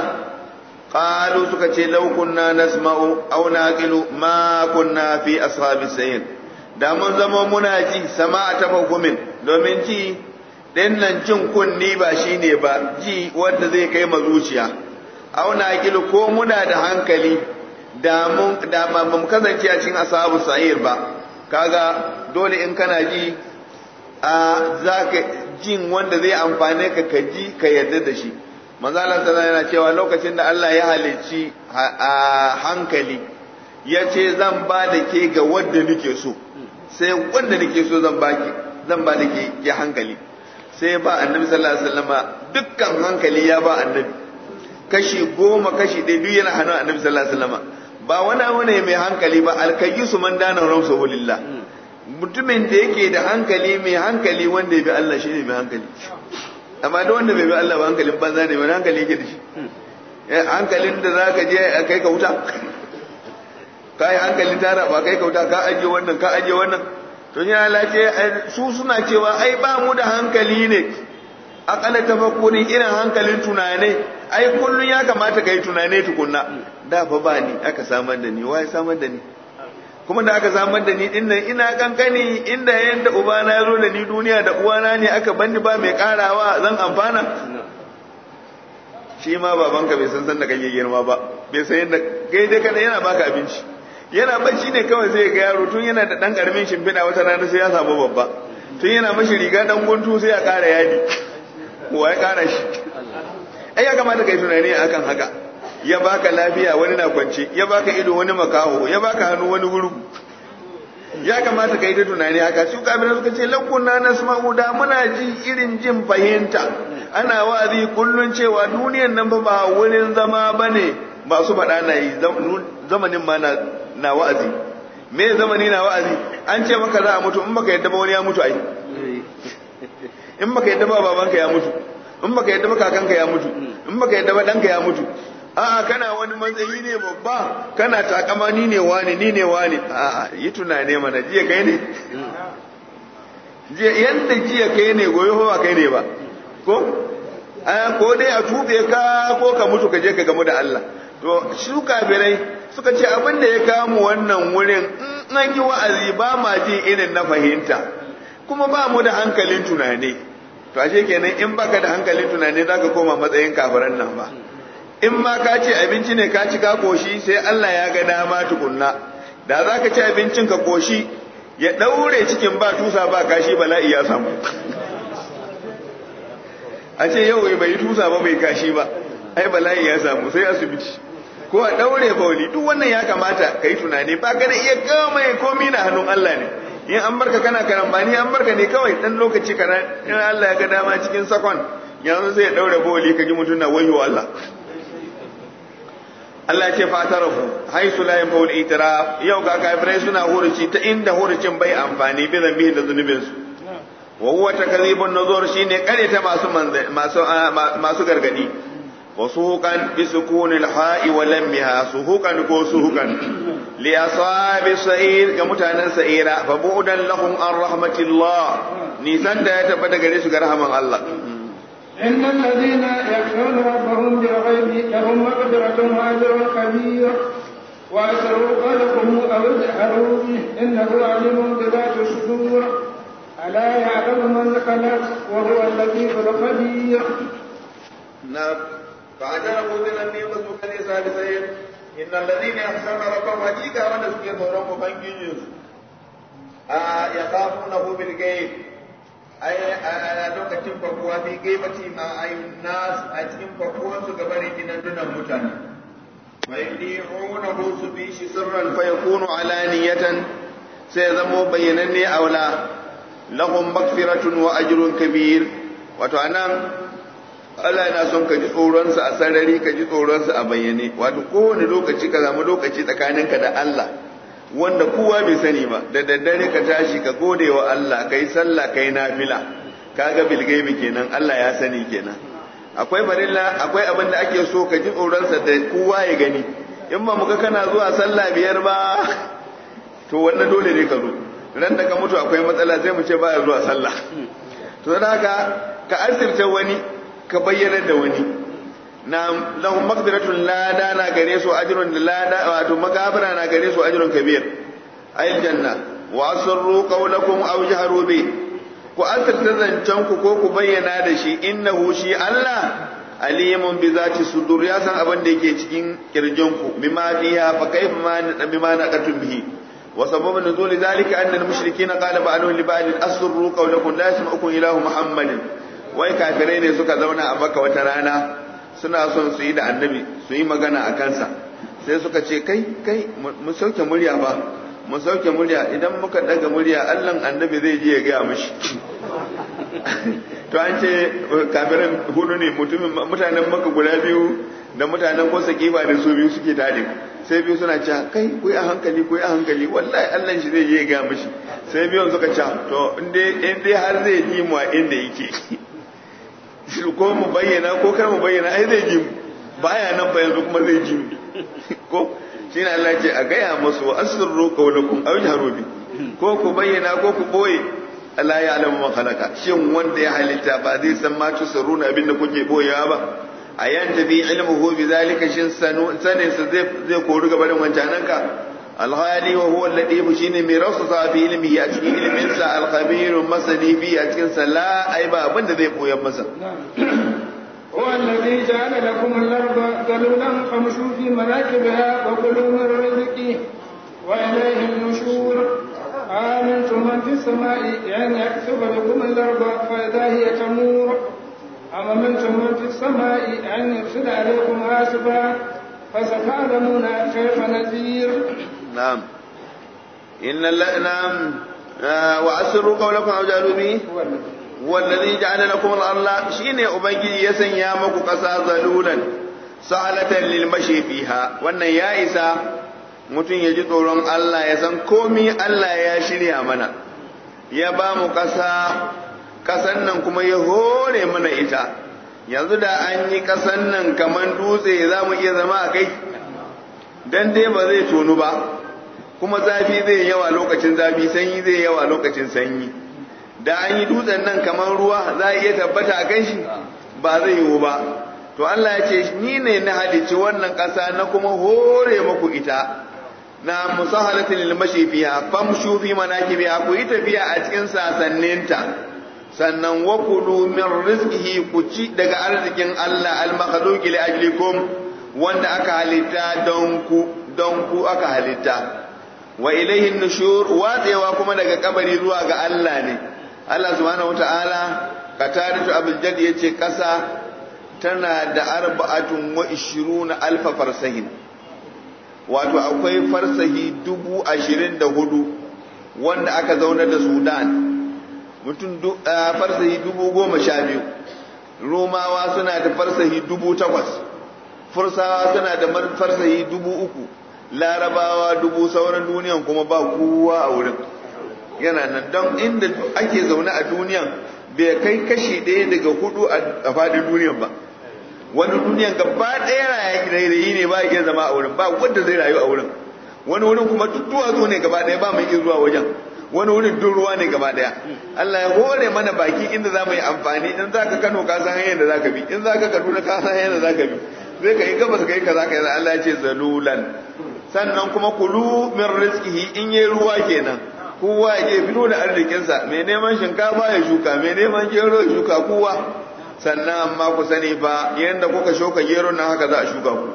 qalu suka ce law kunna nasma'u aw naqilu ma kunna fi ashabis sayyid da mun zama muna ji sama ta hukumin domin ji ɗin nan jin kunni ba shi ne ba ji wanda zai kai ma zuciya auna kilu ko muna da hankali da mun da ba mu kasance a cikin ashabu sa'ir ba kaga dole in kana ji a zaka jin wanda zai amfane ka ka ji ka yarda da shi manzo Allah sallallahu yana cewa lokacin da Allah ya halicci a hankali ya ce zan ba da ke ga wanda nake so sai wanda nake so zan baki zan ba da ke ke hankali sai ba annabi sallallahu alaihi wasallama dukkan hankali ya ba annabi kashi goma kashi ɗaya duk yana hannun annabi sallallahu alaihi wasallama ba wani abu ne mai hankali ba alkayisu man dana ramsa walillah mutumin da yake da hankali mai hankali wanda ya bi Allah shine mai hankali amma da wanda bai bi Allah ba hankalin banza ne wani hankali yake da shi hankalin da zaka je a kai ka wuta ka yi hankalin tara ba kai ka wuta ka ajiye wannan ka ajiye wannan to ya lace su suna cewa ai ba mu da hankali ne akalla tafakkuri irin hankalin tunane ai kullun ya kamata kai tunane tukunna da fa ba ni aka samar da ni wai samar da ni kuma da aka samar da ni dinnan ina kankani inda yanda ubana ya zo da ni duniya da uwana ne aka banni ba mai karawa zan amfana shi ma babanka bai san san da kake girma ba bai san yadda kai dai kana yana baka abinci yana bacci ne kawai sai ga yaro tun yana da dan karamin shimfiɗa wata rana sai ya samu babba tun yana mashi riga dan guntu sai ya kara yadi wa ya kara shi ai ya kamata kai tunani akan haka ya baka lafiya wani na kwance ya baka ido wani makaho ya baka hannu wani gurgu ya kamata kai ta tunani haka su kafirai suka ce lakunna nasma'u da muna ji irin jin fahimta ana wa'azi kullun cewa duniyan nan ba ba wurin zama bane ba su faɗa na yi zamanin ma na na wa'azi me zamani na wa'azi an ce maka za a mutu in baka yadda ba wani ya mutu ai in baka yadda ba babanka ya mutu in baka yadda ba kakanka ya mutu in baka yadda ba danka ya mutu a'a kana wani matsayi ne babba kana takama ni ne wani ni ne wani a'a yi tunane mana jiya kai ne jiya yanda jiya kai ne goyo ba kai ne ba ko ko dai a tube ka ko ka mutu ka je ka gamu da Allah to su kafirai suka ce abin da ya kamu wannan wurin in an yi wa'azi ba ma ji irin na fahimta kuma ba mu da hankalin tunani to ashe kenan in baka da hankalin tunani zaka koma matsayin kafiran nan ba in ma ka ce abinci ne ka ci ka koshi sai Allah ya ga dama tukunna da za ka ci abincin ka koshi ya ɗaure cikin ba tusa ba kashi bala'i ya samu a ce yau bai yi tusa ba bai kashi ba ai bala'i ya samu sai asibiti ko a ɗaure bauli duk wannan ya kamata ka yi tunani ba ka da iya gama ya komi na hannun Allah ne in an barka kana karambani an barka ne kawai dan lokaci karan in Allah ya ga dama cikin sakon yanzu sai ya ɗaure bauli ka ji mutum na wayo Allah Allah ce fatarafu haisu la yin faul itiraf yau ga kafirai suna huruci ta inda hurucin bai amfani bi zambihi da zunubin su wa huwa takzibun nuzur shine kare ta masu masu masu gargadi wa suhuqan bi sukunil ha'i wa lammiha suhuqan ko suhuqan li ashabi sa'ir ga mutanen sa'ira fa bu'dan lahum an rahmatillah nisan da ya tabbata gare su ga rahman Allah إن الذين يخشون ربهم بالغيب لهم مغفرة وأجر كبير وأسروا قلقهم أو اجهروا به إنه عليم بذات الصدور ألا يعلم من خلق وهو اللطيف الخبير. نعم فاعترفوا بذنبهم فسوقا لسابسين إن الذين يخشون ربهم حقيقة ونسكي ثورهم فانجيز آه يخافونه بالغيب ai a lokacin fakuwa fi gaibati ma ayyun nas a cikin fakuwan su gabarin gidan mutane wa yudihunahu su bi shi sirran fa yakunu alaniyatan sai zamo bayyananne aula lahum maghfiratun wa ajrun kabir wato anan Allah yana son ka ji tsoronsa a sarari ka ji tsoronsa a bayyane wato kowane lokaci ka samu lokaci tsakaninka da Allah wanda kowa bai sani ba da daddare ka tashi ka gode wa Allah kai sallah kai nafila kaga bilgaibi kenan Allah ya sani kenan akwai barilla akwai abin da ake so ka ji tsoronsa da kowa ya gani in ba muka kana zuwa sallah biyar ba to wannan dole ne ka zo ran da ka mutu akwai matsala sai mu ce baya zuwa sallah to dan haka ka asirta wani ka bayyana da wani na lahum maghfiratun lada na gare su ajrun lada wato magabara na gare su ajrun kabir ayil janna wa asru qawlakum aw jaharu bi ku asirta zancen ku ko ku bayyana da shi innahu shi Allah alimun bi zati sudur ya san abin da yake cikin kirjin ku bima fiha fa kayfa ma bima naqatum bihi wa sababu nuzul zalika anna al-mushrikeena qala ba'alu li ba'd asru qawlakum la yasma'ukum ilahu muhammadin wai kafirai ne suka zauna a maka wata rana suna son su yi da annabi su yi magana a kansa sai suka ce kai kai mu sauke murya ba mu sauke murya idan muka daga murya allan annabi zai je ya gaya mishi to an ce kafirin hudu ne mutanen maka guda biyu da mutanen kosa kiba da su biyu suke tare sai biyu suna cewa kai ku a hankali ku a hankali wallahi allan shi zai je ya gaya mishi sai biyun suka ce to in dai har zai ji mu a inda yake ko mu bayyana ko kar mu bayyana ai zai ji baya nan ba yanzu kuma zai ji ko shi ne Allah ce a gaya masu asirru qawlakum aw jaharu bi ko ku bayyana ko ku boye Allah ya alamu man khalaqa shin wanda ya halitta ba zai san ma tusirruna abinda kuke boyewa ba ayan tabi ilmuhu bi zalika shin sanu sanin sa zai zai koru gaba da wancanan ka alhali wa huwa al-latif shine mai rausasa fi ilmihi a cikin ilmin sa al-khabir masani fi a cikin sa la ai ba abinda zai koyar masa هو الذي جعل لكم الأرض ذلولا فامشوا في مناكبها وكلوا من رزقه وإليه النشور آمنتم من في السماء أن يكسب لكم الأرض فإذا هي تمور أم أمنتم من في السماء أن يرسل عليكم حاسبا فستعلمون كيف نذير نعم إن نعم وأسروا قولكم أو جعلوا به والذي جعل لكم الأرض شيني أبنجي يسن يا مكو قصا ذلولا سهلة للمشي فيها وأن يا إسا mutum ya ji tsoron Allah ya san komi Allah ya shirya mana ya ba mu ƙasa ƙasan nan kuma ya hore mana ita yanzu da an yi ƙasan nan kamar dutse za mu iya zama a kai dan dai ba zai tonu ba kuma zafi zai yawa lokacin zafi sanyi zai yawa lokacin sanyi da an yi dutsen nan kamar ruwa za a iya tabbata a kan shi ba zai yiwu ba to Allah ya ce ni ne na halicci wannan ƙasa na kuma hore muku ita na musahalatin lil mashi fiha famshu fi manakibiha ku yi tafiya a cikin sasanninta sannan wa kulu min rizqihi ku ci daga arzikin Allah al makhluqi li ajlikum wanda aka halitta don ku don ku aka halitta wa ilayhi nushur watsewa kuma daga kabari zuwa ga Allah ne Allah subhanahu wataala qataratu abul jad yace kasa tana da arba'atun wa ishiruna alfa farsahin wato akwai farsahi dubu ashirin da hudu wanda aka zauna da sudan mutum farsahi dubu goma sha biyu romawa suna da farsahi dubu takwas fursawa suna da farsahi dubu uku larabawa dubu sauran duniyan kuma ba kowa a wurin yana nan don inda ake zaune a duniyan bai kai kashi ɗaya daga hudu a faɗin duniyan ba wani duniyan gaba ɗaya rayayi ne ba iya zama a wurin ba wanda zai rayu a wurin wani wurin kuma duk duwatsu ne gaba ɗaya ba mai iya zuwa wajen wani wurin duk ruwa ne gaba ɗaya Allah ya hore mana baki inda za mu yi amfani in za ka Kano ka san hanyar da za ka bi in za ka Kaduna ka san hanyar da za ka bi zai ka yi gabas ka yi kaza ka yi Allah ya ce zalulan sannan kuma kulu min rizqihi in yi ruwa kenan kowa ya je fito da arzikinsa mai neman shinkafa ya shuka mai neman gero ya shuka kowa sannan amma ku sani fa yadda kuka shuka gero nan haka za a shuka ku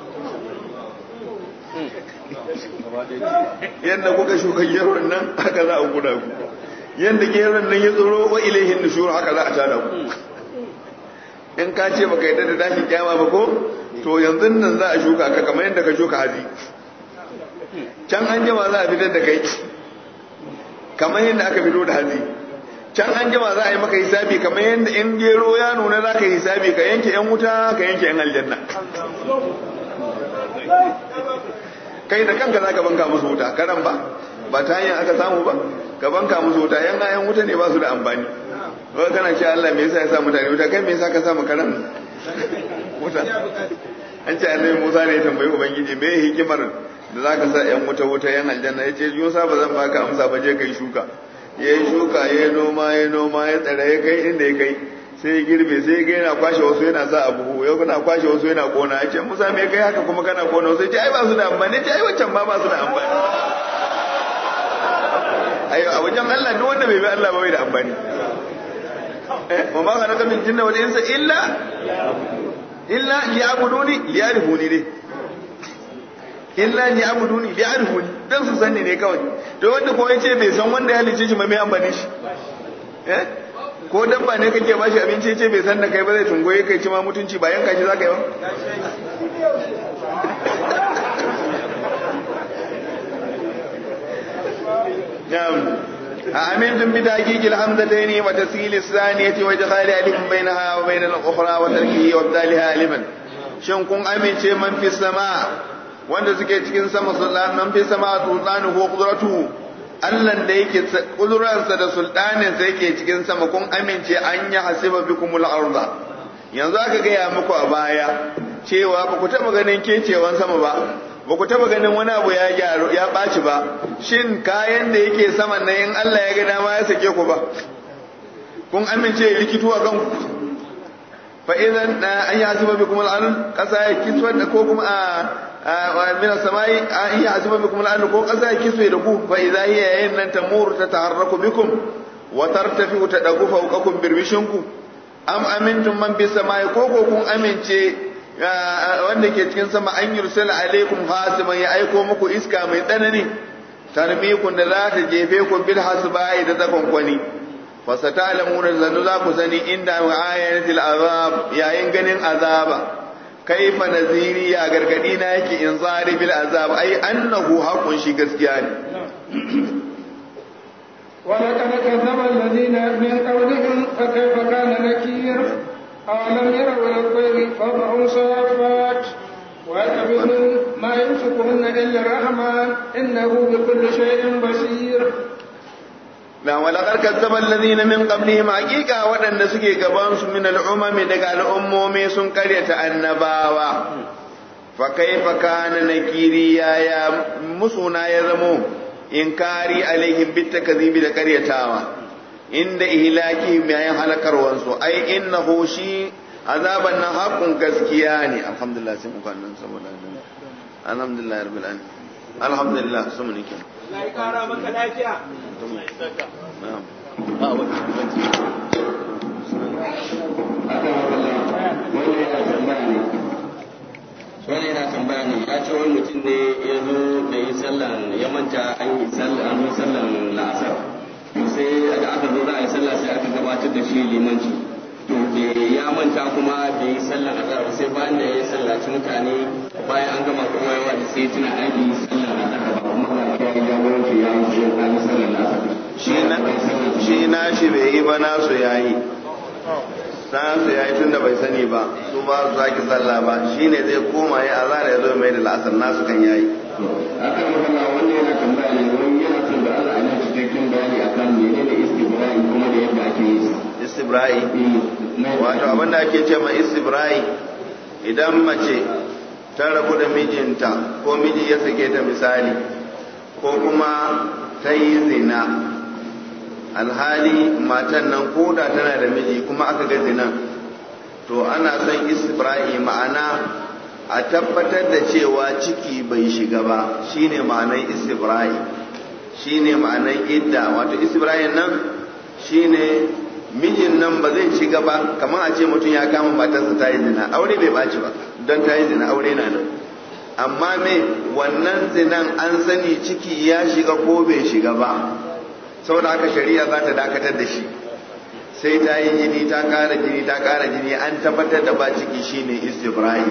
yadda kuka shuka gero nan haka za a kuda ku yadda geron nan ya tsoro wa ilaihin nushur haka za a tada ku in ka ce baka yadda da tashin kyama ba ko to yanzu nan za a shuka ka kamar yadda ka shuka hazi can an jama za a fitar da kai kamar yadda aka fito da hazi can an jima za a yi maka hisabi kamar yadda in gero ya nuna za ka hisabi ka yanke yan wuta ka yanke yan aljanna kai da kanka za ka banka musu wuta karan ba ba ta hanyar aka samu ba ka banka musu wuta yan yan wuta ne ba su da amfani ba kana ce Allah me yasa ya sa mutane wuta kai me yasa ka sa mu karan wuta an ce annabi Musa ne ya tambayi ubangiji me hikimar da za ka sa yan wuta wuta yan aljanna ya ce Musa ba zan baka amsa ba je kai shuka ya yi shuka ya yi noma ya noma ya tsara ya kai inda ya kai sai ya girbe sai ya yana kwashe wasu yana sa abu ya kuna kwashe wasu yana kona ya ce musa me kai haka kuma kana kona wasu ya ce ai ba su da amfani ya ce ai wancan ma ba su da amfani ayo a wajen Allah duk wanda bai bi Allah ba bai da amfani eh wa ma kana min jinna wal insa illa illa liya'buduni liya'rifuni dai illa ni abuduni li arifuni dan su sanni ne kawai to wanda ko yace bai san wanda ya halice shi ma mai amfani shi eh ko dabba ne kake bashi abinci yace bai san da kai ba zai tungoye kai ci ma mutunci ba yanka shi zaka yi ba نعم أأمنتم بتحقيق الحمزتين وتسهيل الثانية وإدخال ألف بينها وبين الأخرى وتركه وابدالها ألفا شن كن أمن شيء من في السماء wanda suke cikin sama sultanan fi sama sultanu ko qudratu Allah da yake kudurarsa da sultanin sa yake cikin sama kun amince an yi hasiba bikumul arda yanzu aka gaya muku a baya cewa ba ku taba ganin kecewan sama ba ba ku taba ganin wani abu ya gyaru ya ɓaci ba shin kayan da yake saman nan in Allah ya ga dama ya sake ku ba kun amince ya rikitu a kanku fa idan an yi hasiba bikumul arda kasa ya kitwar da ko kuma a min as-samai an ya'zibu bikum al ko kasa ya kiswe da ku fa idza hiya yayin nan tamur ta taharraku bikum wa tartafi ta dagu fawqakum birbishinku am amintum man bis samai ko ko kun amince wanda ke cikin sama an yursala alaikum hasiban ya aiko muku iska mai tsanani tarmikun da za ta jefe ku bil hasbai da takonkwani fa satalamuna zanu za ku sani inda ayatil azab yayin ganin azaba kaifa naziri ya gargadi na yake in zari bil azab ai annahu haqqun shi gaskiya ne ولقد كذب الذين من قبلهم فكيف كان نكير أولم يروا إلى الطير فوقهم صافات ويقبلون ما يمسكهن إلا الرحمن إنه بكل شيء بصير na walakar kazzaba alladhina min qablihim haqiqa waɗanda suke gaban su min al'umami daga al'ummomi sun karyata annabawa fa kaifa kana nakiri ya ya musuna ya zamo inkari alaihim bitakzibi da karyatawa inda ihlaki bayan halakarwan su ai innahu shi azaban nan haƙun gaskiya ne alhamdulillah sai muka nan saboda alhamdulillah rabbil alamin alhamdulillah su mun kin Allah ya kara maka lafiya na'am ba wani wani yana tambaya ne ya ce wani mutum ne ya zo da yi sallan ya manta an yi sallan an yi sallan la'asar to sai da aka zo za a yi sallah sai aka gabatar da shi limanci to da ya manta kuma da yi sallan azhar sai bayan da ya sallaci mutane bayan an gama kuma yawa da sai tuna an yi sallan azhar ba kuma ya yi jagoranci ya yi an yi sallan la'asar shi na shi na shi bai yi ba nasu yayi nasu yayi tunda bai sani ba su ba su sake sallah ba shine zai koma ya azara ya zo mai da la'asar nasu kan yayi akan magana wanda yana tambaya ne wani yana son da Allah ya cikakken bayani akan menene istibra'i kuma da yadda ake yi istibra'i wato abin da ake ce ma istibra'i idan mace ta rabu da mijinta ko miji ya sake ta misali ko kuma ta yi zina alhali matan nan koda tana da miji kuma aka ga zinan to ana son istibra'i ma'ana a tabbatar da cewa ciki bai shiga ba shine ma'anar istibra'i shine ma'anar idda wato istibra'in nan shine mijin nan ba zai ci gaba kamar a ce mutum ya kama matarsa ta yi zina aure bai ɓaci ba don ta yi zina aure na nan amma me wannan zinan an sani ciki ya shiga ko bai shiga ba saboda haka shari'a za ta dakatar da shi sai ta yi jini ta ƙara jini ta ƙara jini an tabbatar da ba ciki shine istibra'i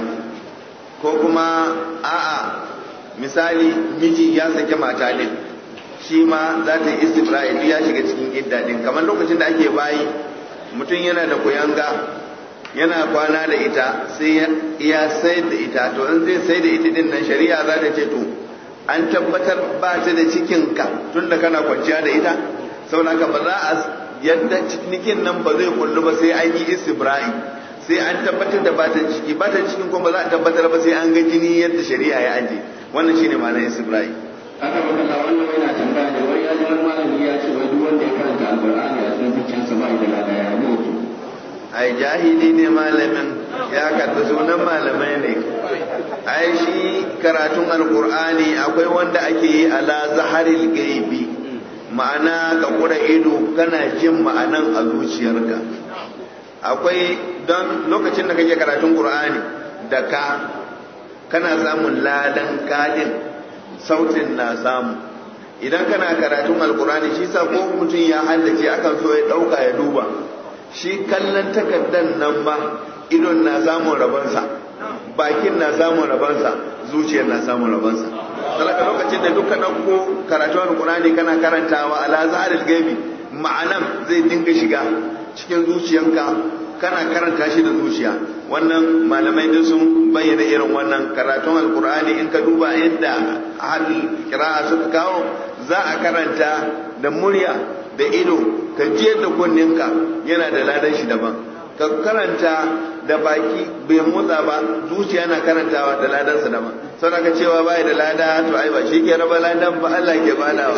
ko kuma a'a misali miji ya sake mata din shi ma za ta yi istibra'i duk ya shiga cikin idda din kamar lokacin da ake bayi mutum yana da kuyanga yana kwana da ita sai ya sayar da ita to in zai sai da ita din nan shari'a za ta ce to an tabbatar ba ta da cikinka tun da kana kwanciya da ita saboda ba za a yadda cinikin nan ba zai kullu ba sai an yi istibra'i sai an tabbatar da ba ta ciki ba ta cikin kuma ba za a tabbatar ba sai an ga jini yadda shari'a ya aje wannan shine ma'anar istibra'i aka magana wannan yana tambaya ne wai ya ji wani malami ya ce wai duk wanda ya karanta alqur'ani a cikin zuciyarsa ba da lada ya ne to ai jahili ne malamin ya karɓi sunan malamai ne ai shi karatun alkur'ani akwai wanda ake yi ala zaharil gaibi ma'ana ka kura ido kana jin ma'anan a zuciyarka akwai don lokacin da kake karatun qur'ani da ka kana samun ladan kadin sautin na samu idan kana karatun alkur'ani shi sa ko mutum ya haddace akan so ya ɗauka ya duba shi kallon takardan nan ba idon na samun rabansa bakin na samun rabansa zuciyar na samun rabansa talaka lokacin da duka ɗauko karatu alkurani kana karantawa ala zaharil gaibi ma'anan zai dinga shiga cikin zuciyanka kana karanta shi da zuciya wannan malamai da sun bayyana irin wannan karatun alkur'ani in ka duba yadda hal kira'a suka kawo za a karanta da murya da ido ka jiyar da kunninka yana da ladan shi daban ka karanta da baki bai motsa ba zuciya na karantawa da ladansa daban sau ka cewa bai da lada to ai ba shi ke raba ladan ba Allah ke badawa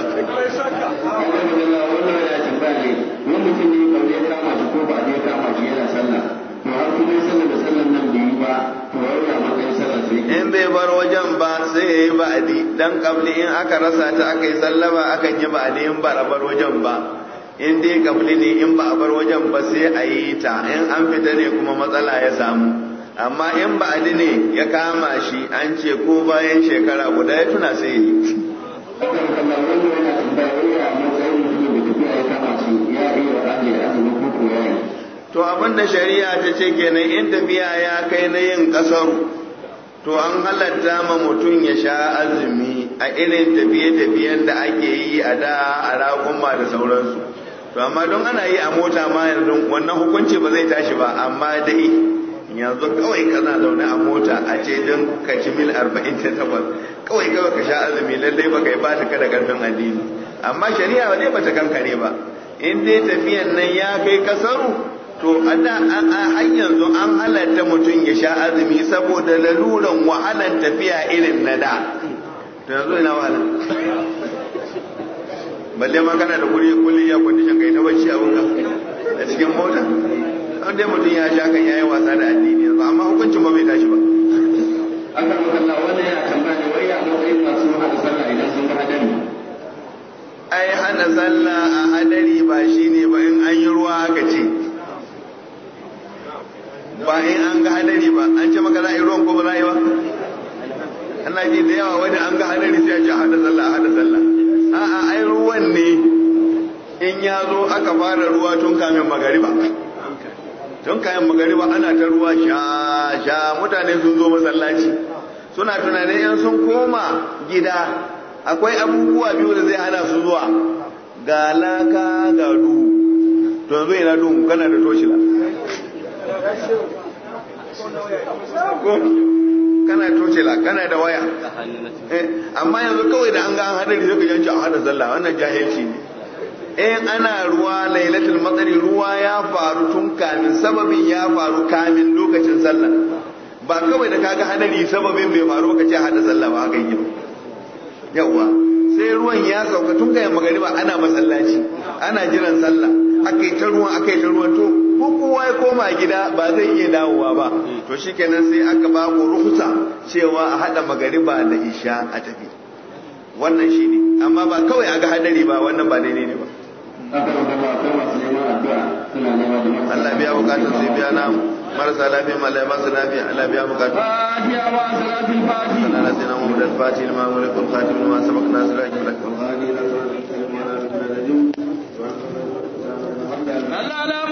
wannan yana tambaya ne wani mutum ne ba zai kama shi ko ba zai kama shi yana sallah to har kuma sallah da sallan nan bai yi ba to wai ya matsayin sallah sai in bai bar wajen ba sai ya yi ba'adi dan kabli in aka rasa ta aka yi sallama akan yi ba'adi in ba a bar wajen ba in dai kabli ne in ba a bar wajen ba sai a yi ta in an fita ne kuma matsala ya samu amma in ba'adi ne ya kama shi an ce ko bayan shekara guda ya tuna sai ya yi akan kallon wani yana tambaya wai a matsayin mutum da tafiya ya kama shi ya iya ajiye azumi ko ko ya yi to abin da shari'a ta ce kenan in tafiya ya kai na yin kasaru to an halatta ma mutum ya sha azumi a irin tafiye-tafiyen da ake yi a da a raƙuma da sauransu to amma don ana yi a mota ma yanzu wannan hukunci ba zai tashi ba amma dai yanzu kawai kana zaune a mota a ce don ka ci mil 48 kawai kawai ka sha azumi lallai ba kai ba ta kada karfin addini amma shari'a ba dai bata kankare ba in dai tafiyan nan ya kai kasaru to a da a har yanzu an halatta mutum ya sha azumi saboda laluran wahalan tafiya irin na da to yanzu ina wahala balle ma kana da kuri kulli ya condition kai ta bacci a wuka a cikin mota an dai mutum ya sha kan yayi wasa da addini yanzu amma hukuncin ba bai tashi ba akan kallon wani yana tambaya ne wai a matsayin masu hada sallah idan sun ga hadari ai hana sallah a hadari ba shine ba in an yi ruwa aka ce ba in an ga hadari ba an ce maka za a yi ruwan ko ba za a yi ba ana ji da yawa wani an ga hadari sai a ce hada sallah hada sallah a'a ai ruwan ne in ya zo aka fara ruwa tun kamin magariba tun kayan magariba ana ta ruwa sha sha mutane sun zo masallaci suna tunanin yan sun koma gida akwai abubuwa biyu da zai hana su zuwa ga laka ga duhu to yanzu ina duhu kana da toshila ko kana toshila kana da waya eh amma yanzu kawai da an ga an hadari sai ka yanci a hada sallah wannan jahilci ne in ana ruwa lailatul matsari ruwa ya faru tun kamin sababin ya faru kamin lokacin sallah ba kawai da kaga hadari sababin bai faru ka ce hada sallah ba haka yi yawa sai ruwan ya sauka tun kayan magariba ana masallaci ana jiran sallah akai ta ruwan akai ta ruwan to ko kowa ya koma gida ba zai iya dawowa ba to shikenan sai aka ba ku ruhusa cewa a hada magariba da isha a tafi wannan shine amma ba kawai a ga hadari ba wannan ba daidai ne ba akan kallon akwai masu neman addu'a suna nema da masu Allah biya bukatun sai biya na marasa lafiya ma Allah masu lafiya Allah biya bukatun fatiha wa salatul fatiha Allah na sayyidina Muhammad al-Fatih lima mulk al-Khatim lima sabaq nasir al-haq wal Allah